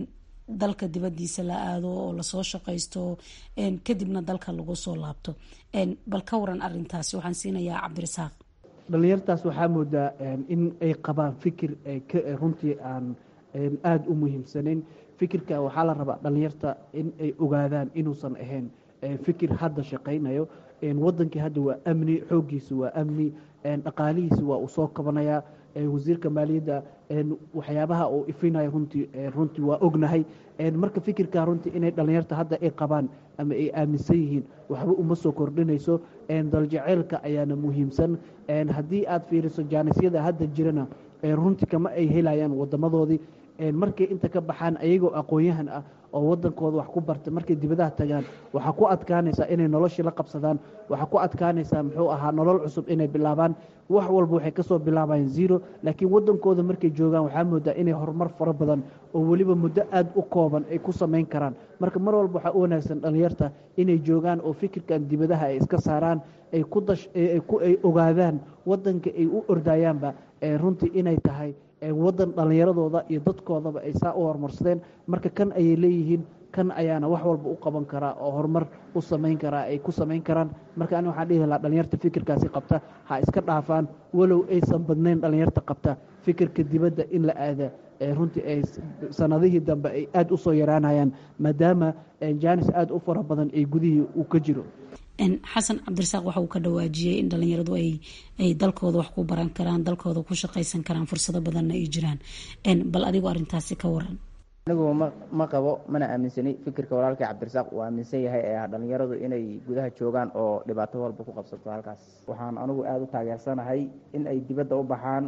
dalka dibadiisa la aado oo lasoo shaqaysto kadibna dalka lagu soo laabto bal ka waran arintaasi waxaan siinayaa cabdirasaaq dhalinyartaas waxaa moodaa in ay qabaan fikir runtii aan aada u muhiimsanayn fikirka waxaa la rabaa dhalinyarta in ay ogaadaan inuusan ahayn fikir hadda shaqaynayo wadankii hadda waa amni xooggiisa waa amni dhaqaalihiisi waa uu soo kabanayaa wasiirka maaliyadda waxyaabaha uu ifinayo runtii runtii waa ognahay marka fikirka runtii inay dhalinyarta hadda ay qabaan ama ay aaminsan yihiin waxba uma soo kordhinayso daljeceylka ayaana muhiimsan haddii aad fiiriso jaanisyada hadda jirana runtii kama ay helayaan wadamadoodii markay inta ka baxaan ayagoo aqoon-yahan ah oo wadankooda wax ku barta markay dibadaha tagaan waxaa ku adkaanaysaa inay noloshii la qabsadaan waxaa ku adkaanaysaa muxuu ahaa nolol cusub inay bilaabaan wax walba waxay kasoo bilaabayaan zero laakiin wadankooda markay joogaan waxaa moodaa inay horumar fara badan oo weliba muddo aada u kooban ay ku samayn karaan marka mar walba waxaa u wanaagsan dhalinyarta inay joogaan oo fikirkan dibadaha ay iska saaraan ay ku dash ay ogaadaan wadanka ay u ordayaanba runtii inay tahay wadan dhallinyaradooda iyo dadkoodaba ay saa u horumarsadeen marka kan ayay leeyihiin kan ayaana wax walba u qaban karaa oo horumar u samayn karaa ay ku samayn karaan marka ani waxaan dhihi lahaa dhalinyarta fikirkaasi qabta ha iska dhaafaan walow aysan badnayn dhalinyarta qabta fikirka dibadda in la aada runtii ay sanadihii dambe ay aada usoo yaraanayaan maadaama jaanis aada u fara badan ay gudihii uu ka jiro xasan cabdirasaaq waxa uu ka dhawaajiyey in dhalinyaradu ay dalkooda wax ku baran karaan dalkooda ku shaqaysan karaan fursado badanna ay jiraan bal adigu arintaasi ka waran anigu ma qabo mana aaminsani fikirka walaalkay cabdirasaaq uu aaminsan yahay ee ah dhalinyaradu inay gudaha joogaan oo dhibaato walba ku qabsato halkaas waxaan anigu aada u taageersanahay in ay dibadda u baxaan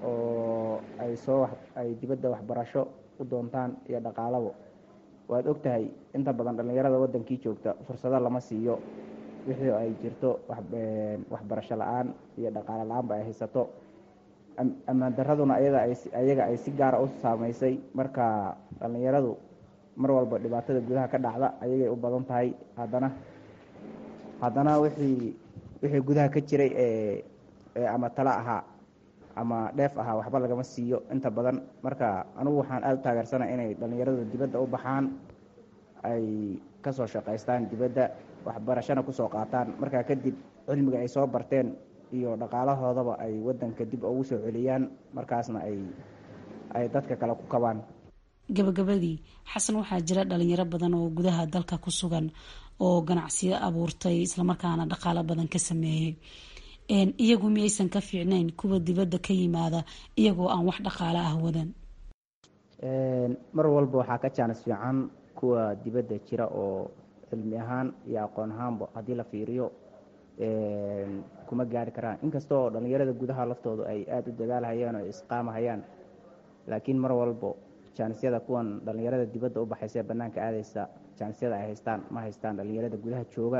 oo ay soo ay dibadda waxbarasho u doontaan iyo dhaqaalabo waad ogtahay inta badan dhalinyarada wadankii joogta fursado lama siiyo wixii ay jirto waxbarasho la-aan iyo dhaqaalo la-aanba ay haysato ammaan daraduna ayaga ay si gaara u saameysay marka dhalinyaradu mar walba dhibaatada gudaha ka dhacda ayagay u badan tahay haddana haddana wixii wixii gudaha ka jiray ee ama talo ahaa ama dheef ahaa waxba lagama siiyo inta badan marka anigu waxaan aada u taageersana inay dhalinyaradu dibadda u baxaan ay kasoo shaqaystaan dibadda waxbarashana kusoo qaataan markaa kadib cilmiga ay soo barteen iyo dhaqaalahoodaba ay wadanka dib ugu soo celiyaan markaasna ay ay dadka kale ku kabaan gabagabadii xasan waxaa jira dhalinyaro badan oo gudaha dalka ku sugan oo ganacsiyo abuurtay islamarkaana dhaqaalo badan ka sameeyey iyagu miyaysan ka fiicnayn kuwa dibadda ka yimaada iyagoo aan wax dhaqaalo ah wadan mar walba waxaa ka jaanis fiican kuwa dibadda jira oo cilmi ahaan iyo aqoon ahaanba haddii la fiiriyo kuma gaari karaan inkasta oo dhallinyarada gudaha laftoodu ay aada u dagaalhayaan oo isqaamahayaan laakiin mar walbo jaanisyada kuwan dhallinyarada dibadda u baxaysa ee bannaanka aadaysa jaanisyada ay haystaan ma haystaan dhallinyarada gudaha jooga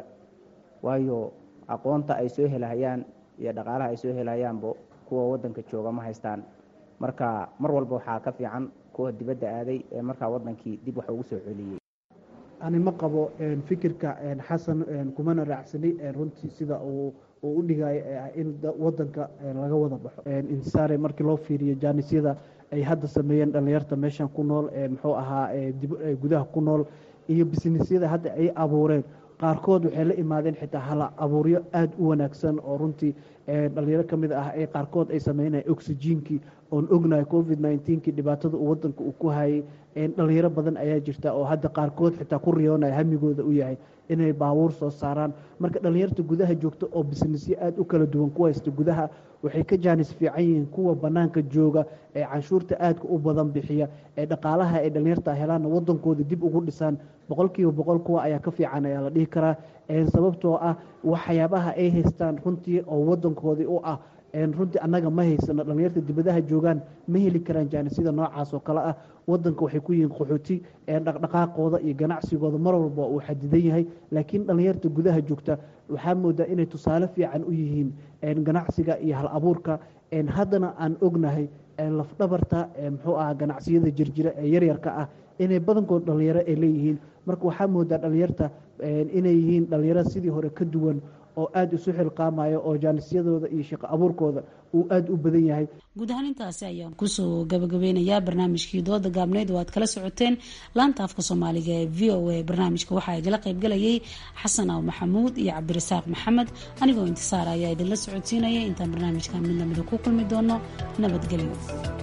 waayo aqoonta ay soo helahayaan iyo dhaqaalaha ay soo helayaanba kuwa waddanka jooga ma haystaan marka mar walba waxaa ka fiican kuwa dibadda aaday ee markaa waddankii dib wax ugu soo celiyey ani ma qabo fikirka xasan kumana raacsani runtii sida uu u dhigayo in wadanka laga wada baxo insaare markii loo fiiriyo jaanisyada ay hadda sameeyeen dhallinyarta meeshan ku nool muxuu ahaa gudaha ku nool iyo bisnisyada hadda ay abuureen qaarkood waxay la imaadeen xitaa hala abuuryo aada u wanaagsan oo runtii dhalinyaro ka mid ah ee qaarkood ay sameynaya oxygenkii oon ognahay covid nneteen-kii dhibaatada uu wadanka uu ku hayay dhalinyaro badan ayaa jirta oo hadda qaarkood xitaa ku riyoonaya hamigooda u yahay inay baabuur soo saaraan marka dhalinyarta gudaha joogta oo bisnisyo aada u kala duwan ku haysta gudaha waxay ka jaanis fiican yihiin kuwa banaanka jooga ee canshuurta aadka u badan bixiya ee dhaqaalaha ay dhalinyarta helaanna wadankooda dib ugu dhisaan boqolkiiba boqol kuwa ayaa ka fiican ayaa la dhihi karaa sababtoo ah waxyaabaha ay haystaan runtii oo wadankoodii u ah runtii annaga ma haysano dhalinyarta dibadaha joogaan ma heli karaan jaanisida noocaas oo kale ah wadanka waxay ku yihiin qaxooti dhaqdhaqaaqooda iyo ganacsigooda mar walba uu xadidan yahay laakiin dhalinyarta gudaha joogta waxaa moodaa inay tusaale fiican u yihiin ganacsiga iyo hal abuurka haddana aan ognahay lafdhabarta muxuu ahaa ganacsiyada jirjira ee yaryarka ah inay badankood dhalinyaro ay leeyihiin marka waxaa moodaa dhalinyarta inay yihiin dhalinyaro sidii hore ka duwan oo aada isu xilqaamayo oo jaanisyadooda iyo shaqo abuurkooda uu aada u badan yahay guud ahaan intaasi ayaan kusoo gabagabeynayaa barnaamijkii dooda gaabneyd oo aad kala socoteen laanta afka soomaaliga ee v o a barnaamijka waxaa igala qaybgalayay xasan aw maxamuud iyo cabdirasaaq maxamed anigoo intisaar ayaa idinla socodsiinaya intaan barnaamijkan mid lamida ku kulmi doono nabadgelyo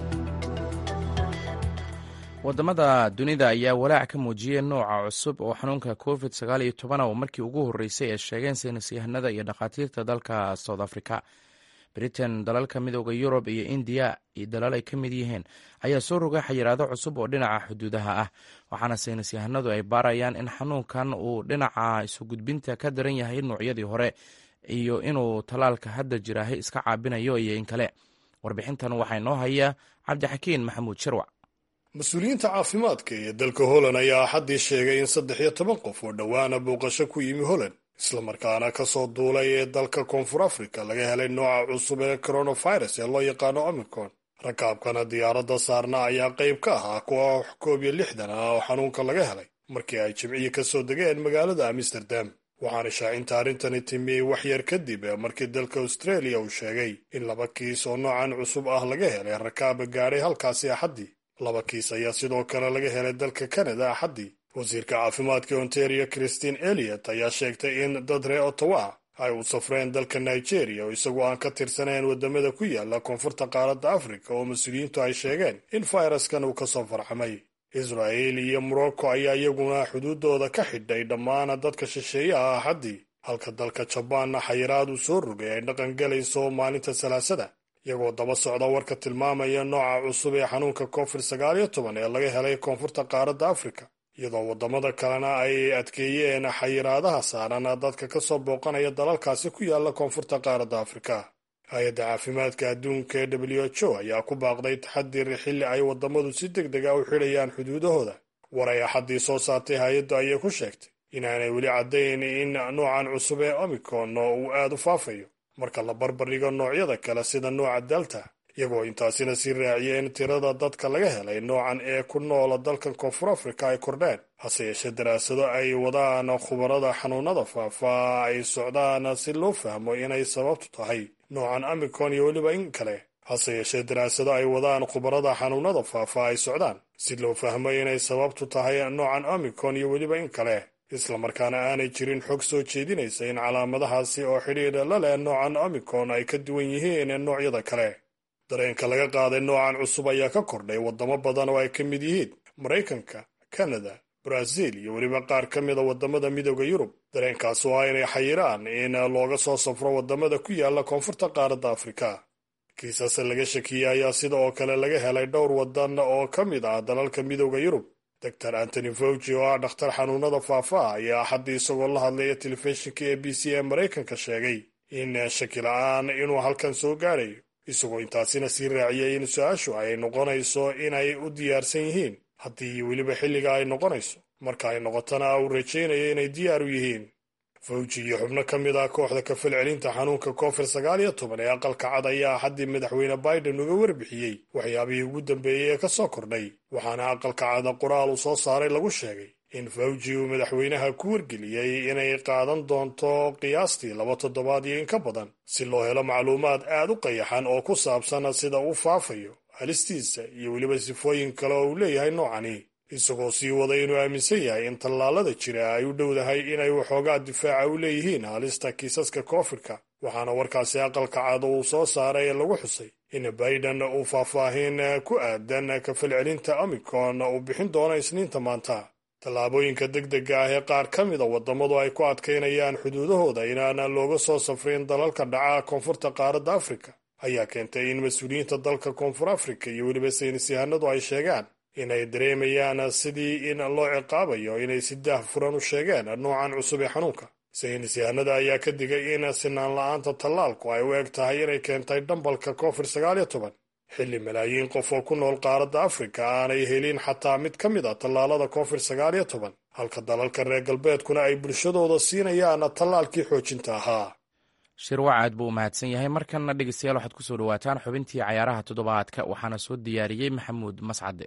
wadamada dunida ayaa walaac ka muujiyey nooca cusub oo xanuunka covid sagaal iyo toban oo markii ugu horreysay ay sheegeen saynis yahanada iyo dhakhaatiirta dalka south africa britain dalalka midooda yurub iyo indiya iyo dalal ay ka mid yihiin ayaa soo rogay xayiraado cusub oo dhinaca xuduudaha ah waxaana saynis yahanadu ay baarayaan in xanuunkan uu dhinaca isu gudbinta ka daran yahay noocyadii hore iyo inuu tallaalka hadda jiraahay iska caabinayo iyo in kale warbixintan waxaa inoo haya cabdixakiin maxamuud shirwac mas-uuliyiinta caafimaadka ee dalka holland ayaa axaddii sheegay in saddex iyo toban qof oo dhowaana booqasho ku yimi holland islamarkaana ka soo duulay ee dalka koonfur afrika laga helay nooca cusub ee coronavirus ee loo yaqaano omicron rakaabkana diyaaradda saarna ayaa qayb ka ahaa kuwa koob iyo lixdan ah oo xanuunka laga helay markii ay jimciyi ka soo degeen magaalada amsterdam waxaana shaacinta arrintani timiyey waxyar kadib markii dalka australia uu sheegay in laba kiis oo noocan cusub ah laga helay rakaaba gaadhay halkaasi axaddii laba kiis ayaa sidoo kale laga helay dalka canada axaddii wasiirka caafimaadka ontario christine eliot ayaa sheegtay in dad ree ottawa ay u safreen dalka nigeria oo isagoo aan ka tirsanayn waddamada ku yaala koonfurta qaaradda afrika oo mas-uuliyiintu ay sheegeen in fayraskan uu ka soo farxamay israa'il iyo morocco ayaa iyaguna xuduuddooda ka xidhay dhammaan dadka shisheeyaha axaddii halka dalka jabaanna xayiraad uu soo rogay ay dhaqan galayso maalinta salaasada iyagoo daba socda warka tilmaamaya nooca cusub ee xanuunka covid sagaal iyo toban ee laga helay koonfurta qaaradda afrika iyadoo waddamada kalena ay adkeeyeen xayiraadaha saaran dadka ka soo booqanaya dalalkaasi ku yaala koonfurta qaaradda afrika hay-adda caafimaadka adduunka ee w h o ayaa ku baaqday taxadir xilli ay waddamadu si deg deg a u xidhayaan xuduudahooda war ay axaddii soo saartay hay-addu ayay ku sheegtay inaanay weli caddayn in noocan cusub ee omicron uu aad u faafayo marka la barbardhigo noocyada kale sida nooca delta iyagoo intaasina sii raaciyeen tirada dadka laga helay noocan ee ku noola dalkan koonfur afrika ay kordheen hase yeeshee daraasado ay wadaan khubarada xanuunada faafa ay socdaan si loo fahmo inay sababtu tahay noocan omicron iyo weliba in kale hase yeeshee daraasado ay wadaan khubarada xanuunada faafa ay socdaan si loo fahmo inay sababtu tahay noocan omicron iyo weliba in kale islamarkaana aanay jirin xog soo jeedinaysa in calaamadahaasi oo xidhiidha la leh noocan omicron ay ka duwan yihiin noocyada kale dareenka laga qaaday noocan cusub ayaa ka kordhay waddamo badan oo ay ka mid yihiin maraykanka kanada brazil iyo weliba qaar ka mida waddamada midooda yurub dareenkaas oo ah inay xayiraan in looga soo safro waddamada ku yaala koonfurta qaaradda afrika kiisas laga shakiyey ayaa sida oo kale laga helay dhowr waddan oo ka mid ah dalalka midooda yurub doctor antony fauci oo ah dhakhtar xanuunada faafa ayaa axaddii isagoo la hadlaya telefishinka a b c ee maraykanka sheegay in shaki la-aan inuu halkan soo gaadhayo isagoo intaasina sii raaciyay in su-aashu ay noqonayso inay u diyaarsan yihiin haddii weliba xilliga ay noqonayso marka ay noqotona uu rajaynayo inay diyaar u yihiin fawji iyo xubno ka mid ah kooxda kafalcelinta xanuunka covid sagaal iyo toban ee aqalka cad ayaa axaddii madaxweyne biden uga warbixiyey waxyaabihii ugu dambeeyey ee ka soo kordhay waxaana aqalka cada qoraal uu soo saaray lagu sheegay in fawji uu madaxweynaha ku wargeliyey inay qaadan doonto qiyaastii laba toddobaad iyo in ka badan si loo helo macluumaad aad u qayaxan oo ku saabsan sida uu faafayo halistiisa iyo weliba sifooyin kale oo uu leeyahay noocani isagoo sii waday inuu aaminsan yahay in tallaalada jira ay u dhowdahay inay waxoogaa difaaca u leeyihiin halista kiisaska koofidka waxaana warkaasi aqalka cad uu soo saaray ee lagu xusay in biden uu faahfaahin ku aadan kafalcelinta omicron uu bixin doono isniinta maanta tallaabooyinka degdega ah ee qaar ka mida waddamadu ay ku adkaynayaan xuduudahooda inaanan looga soo safrin dalalka dhaca koonfurta qaaradda afrika ayaa keentay in mas-uuliyiinta dalka koonfur afrika iyo weliba saynis yahanadu ay sheegaan inay dareemayaan sidii in loo ciqaabayo inay si daah furan u sheegeen noocan cusub ee xanuunka saynis yahanada ayaa ka digay in sinaan la-aanta tallaalku ay u eg tahay inay keentay dhambalka covid sagaal iyo toban xilli malaayiin qof oo ku nool qaaradda afrika aanay helin xataa mid ka mid a tallaalada covid sagaal iyo toban halka dalalka reer galbeedkuna ay bulshadooda siinayaan tallaalkii xoojinta ahaa shirwac aad buu u mahadsan yahay markanna dhegeystayaal waxaad ku soo dhawaataan xubintii cayaaraha toddobaadka waxaana soo diyaariyey maxamuud mascade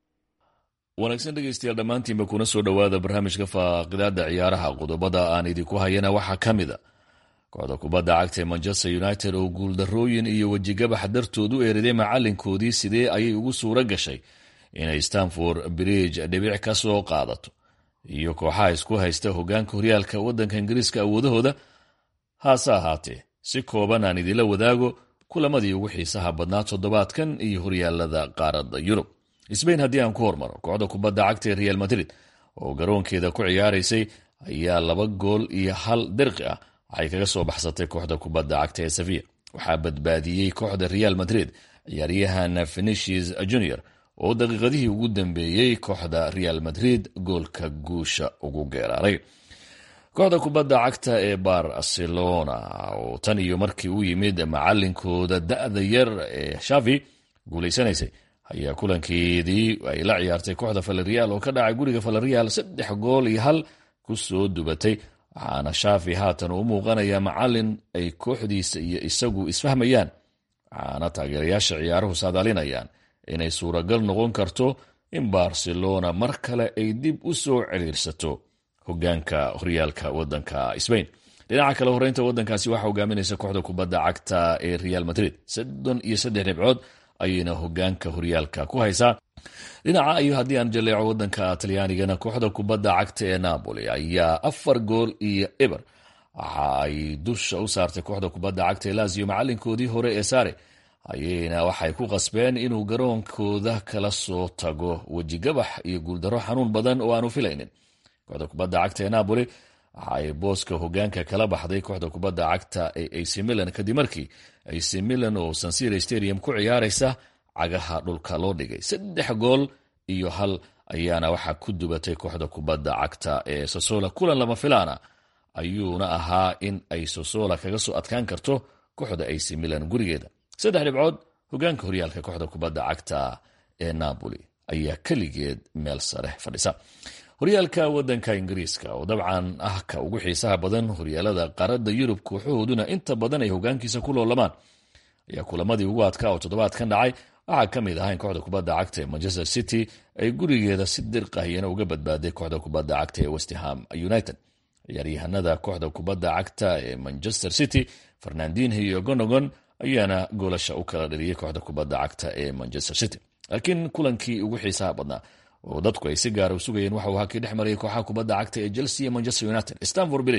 wanaagsan dhegeystayaal dhammaantiinba kuna soo dhowaada barnaamijka faaqidaada ciyaaraha qodobada aan idinku hayana waxaa ka mid a kooxda kubadda cagta ee manchester united oo guuldarrooyin iyo wejigabax dartood u eeriday macalinkoodii sidee ayay ugu suuro gashay inay stanford bridge dhibic ka soo qaadato iyo kooxaha isku haysta hogaanka horyaalka waddanka ingiriiska awoodahooda haase ahaatee si kooban aan idinla wadaago kulamadii ugu xiisaha badnaa toddobaadkan iyo horyaalada qaaradda yurub sbain haddii aan ku hormaro kooxda kubadda cagta ee real madrid oo garoonkeeda ku ciyaaraysay ayaa laba gool iyo hal dirqi ah waxay kaga soo baxsatay kooxda kubadda cagta ee sevilla waxaa badbaadiyey kooxda real madrid ciyaaryahan fenicius junior oo daqiiqadihii ugu dambeeyey kooxda real madrid goolka guusha ugu geeraaray kooxda kubadda cagta ee barcelona oo tan iyo markii u yimid macalinkooda da-da yar ee shavi guulaysanaysay ayaa kulankeedii ay la ciyaartay kooxda falarial oo ka dhacay guriga falarial saddex gool iyo hal ku soo dubatay waxaana shaafi haatan u muuqanaya macalin ay kooxdiisa iyo isagu isfahmayaan waxaana taageerayaasha ciyaaruhu saadaalinayaan inay suuragal noqon karto in barcelona mar kale ay dib u soo ciriirsato hogaanka horyaalka wadanka sbain dhinaca kale horeynta wadankaasi waxaa hogaaminaysa kooxda kubadda cagta ee real madrid soddon iyo saddex dhibcood ayayna hogaanka horyaalka ku haysaa dhinaca iyo haddii aan jaleeco wadanka talyaanigana kooxda kubadda cagta ee napoli ayaa afar gool iyo eber waxa ay dusha u saartay kooxda kubadda cagta ee lazio macalinkoodii hore ee sare ayayna waxay ku qasbeen inuu garoonkooda kala soo tago wejigabax iyo guuldaro xanuun badan oo aanu filaynin kooxda kubadda cagta ee napoli waxa ay booska hogaanka kala baxday kooxda kubadda cagta ee ac milan kadib markii ac milan oo sansira stadium ku ciyaaraysa cagaha dhulka loo dhigay saddex gool iyo hal ayaana waxaa ku dubatay kooxda kubadda cagta ee sosola kulan lama filaana ayuuna ahaa in ay sosola kaga soo adkaan karto kooxda ac milan gurigeeda saddex dhibcood hogaanka horyaalka kooxda kubadda cagta ee napoli ayaa keligeed meel sare fadhisa horyaalka wadanka ingiriiska oo dabcan ah ka ugu xiisaha badan horyaalada qaaradda yurub kooxahooduna inta badan ay hogaankiisa ku loolamaan ayaa kulamadii ugu adkaa oo toddobaadkan dhacay waxaa ka mid ah in kooxda kubadda cagta ee manchester city ay gurigeeda si dirqahiyana uga badbaaday kooxda kubadda cagta ee westham united ciyaaryahanada kooxda kubadda cagta ee manchester city fernandinho iyo gonogon ayaana goolasha u kala dhaliyay kooxda kubadda cagta ee manchester city laakiin kulankii ugu xiisaha badnaa oo dadku ay si gaara u sugayeen waxauu hakii dhex marayay kooxaha kubadda cagta ee chelsea iyo manchester united stanford bridge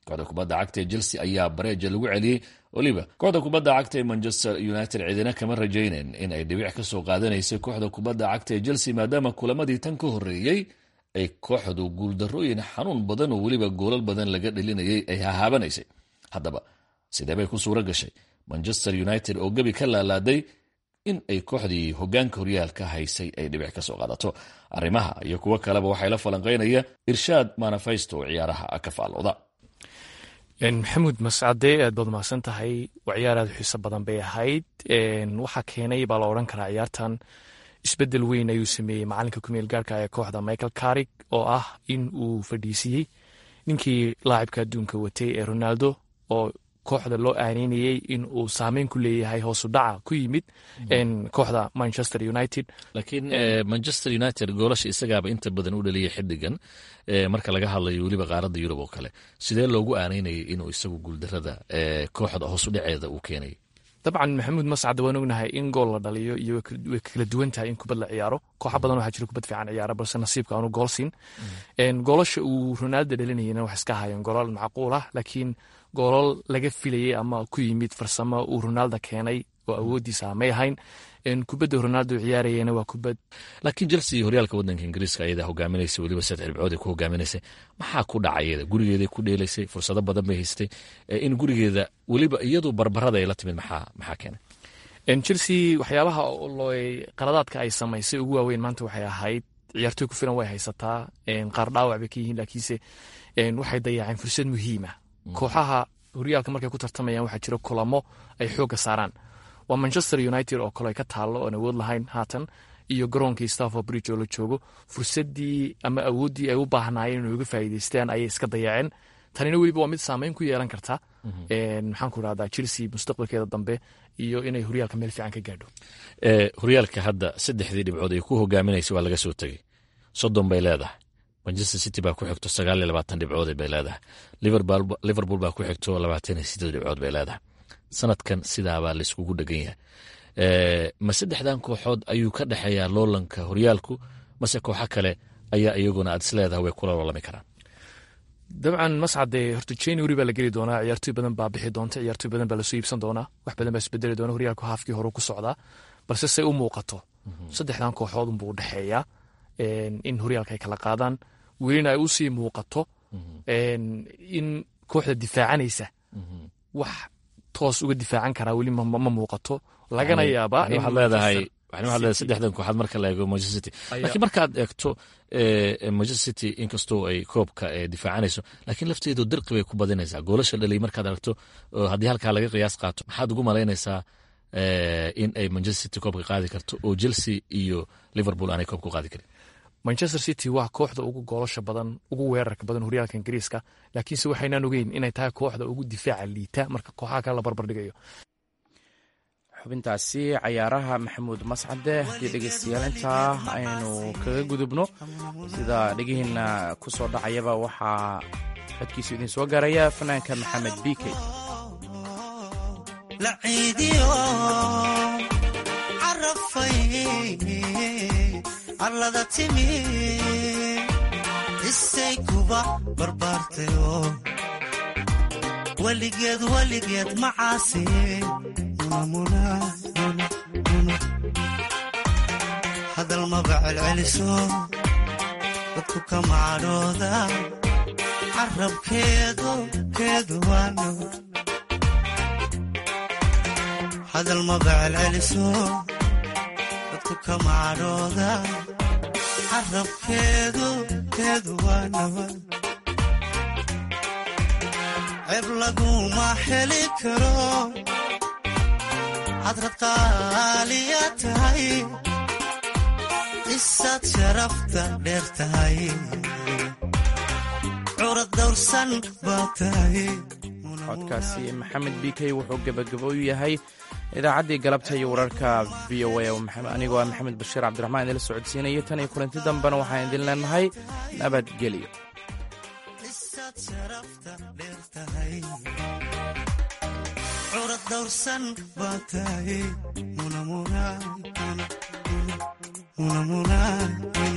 kooxda kubadda cagta ee chelsea ayaa bareeja lagu celiyey weliba kooxda kubadda cagta ee manchester united cidina kama rajaynen in ay dhibic ka soo qaadanaysay kooxda kubadda cagta ee chelsea maadaama kulamadii tan ka horreeyey ay kooxdu guuldarooyin xanuun badan oo weliba goolal badan laga dhelinayay ay hahaabanaysay haddaba sidee bay ku suuro gashay manchester united oo gebi ka laalaaday in ay kooxdii hogaanka horyaalka haysay ay dhibic ka soo qaadato arrimaha iyo kuwo kaleba waxay la falanqaynaya irshaad manafaysto oo ciyaaraha ka faalooda maxamuud mascade aad baad mahadsan tahay waa ciyaar aad xiiso badan bay ahayd waxaa keenay baa la odhan karaa ciyaartan isbedel weyn ayuu sameeyey macalinka kumeel gaarka ee kooxda michael carig oo ah in uu fadhiisiyey ninkii laacibka adduunka watay ee ronaldo oo kooxda loo aaneynayey in uu saameyn ku leeyahay hoosu dhaca ku yimid kooxda manchester united laakiin manchester united goolasha isagaaba inta badan u dhaliyay xidigan marka laga hadlayo weliba qaaradda yurub oo kale sidee loogu aaneynayay inuu isagu guuldarada kooxda hoosu dhaceeda uu keenay dabcan maxamuud mascad waan ognahay in gool la dhaliyo iyo way kala duwan tahay in kubad la ciyaaro kooxa badan waxaa jira kubad fiican ciyaara balse nasiibka aanu gool siin goolasha uu ronaldo dhalinayana wax iska hayeen goolal macquul ah laakiin goolal laga filayay ama ku yimid farsamo uu ronaldo keenay oo awoodiisa may ahayn kubadda ronaldo ciyaarayana waa kubad laakiin chelsea horyaalka wadanka ingiriiska ayadaa hogaaminaysa weliba saddex dhibcood ay ku hogaaminaysay maxaa ku dhacayada gurigeeday ku dheelaysay fursado badan bay haystay in gurigeeda weliba iyadu barbarada ay la timid maxaa maxaa keenay chelsea waxyaabaha qaladaadka ay samaysay ugu waaweyn maanta waxay ahayd ciyaartoy ku filan way haysataa qaar dhaawac bay ka yihiin laakiinse waxay dayaaceen fursad muhiima kooxaha horyaalka markay ku tartamayaan waxaa jira kulamo ay xoogga saaraan waa manchester united oo kale ay ka taallo oon awood lahayn haatan iyo garoonkii stafford bridge oo la joogo fursaddii ama awooddii ay u baahnaayeen inay uga faa'iidaystaan ayay iska dayaceen tanina weliba waa mid saameyn ku yeelan karta maxaan ku rahdaa chelsea mustaqbalkeeda dambe iyo inay horyaalka meel fiican ka gaadho horyaalka hadda saddexdii dhibcood ay ku hogaaminaysa waa laga soo tegey soddon bay leedahay manchester city baa ku xigto sagaal iyo labaatan dhibcood bay leedahay liverpool baa ku xigto labaatan iyo sideed dhibcood bay leedahay sanadkan sidaabaa layskugu dhegan yahay ma saddexdan kooxood ayuu ka dhexeeyaa loolanka horyaalku mase kooxo kale ayaa iyaguna aad isleedahay way kula loolami karaan dabcan mascade horta january baa la geli doonaa ciyaartoy badan baa bixi doonta ciyaartoy badan baa lasoo iibsan doonaa wax badan baa isbedeli doona horyaalku haafkii hore ku socdaa balse say u muuqato saddexdan kooxood unbuu udhexeeyaa in horyaalka ay kala qaadaan welina ay usii muuqato in kooxda difaacanaysa wax toos uga difaacan karaa weli ma muuqato lagana yaabaa waxaad leedahay waxaad leedahay saddexdan kooxaad marka la eego manchester city laakiin markaad eegto manchester city inkastoo ay koobka difaacanayso laakiin lafteedu dirqi bay ku badinaysaa goolasha dhalay markaad aragto haddii halkaa laga qiyaas qaato maxaad ugu malaynaysaa in ay manchester city koobka qaadi karto oo chelsea iyo liverpool aanay koobka qaadi karin manchester city waa kooxda ugu goolasha badan ugu weerarka badan horyaalka ingiriiska laakiinse waxaynaan ogeyn inay tahay kooxda ugu difaaca liita marka kooxaha kale la barbardhigayo xubintaasi cayaaraha maxamuud mascade haddii dhegeystayaal intaa aynu kaga gudubno sida dhegihiina ku soo dhacayaba waxaa codkiisu idin soo gaaraya fanaanka maxamed bikey arlada timi isay kuba barbaartayo weligeed weligeed macaasi hadal maba celceliso dadku kama cadhooda carabkeedu keedu waano hadal maba celceliso dadku kama cadhooda carabkeedu keedu waa nabad ceeb laguma heli karo hadrad qaaliya tahay isaad sharafta dheer tahay curad dawrsan baa tahay codkaasi maxamed bikey wuxuu gebagabo u yahay idaacaddii galabta iyo wararka v o a anigoo ah maxamed bashiir cabdiraxmaan idinla socodsiinaya tan iyo kulanti dambena waxaan idin leenahay nabadgelyo curad dawrsan baa tahay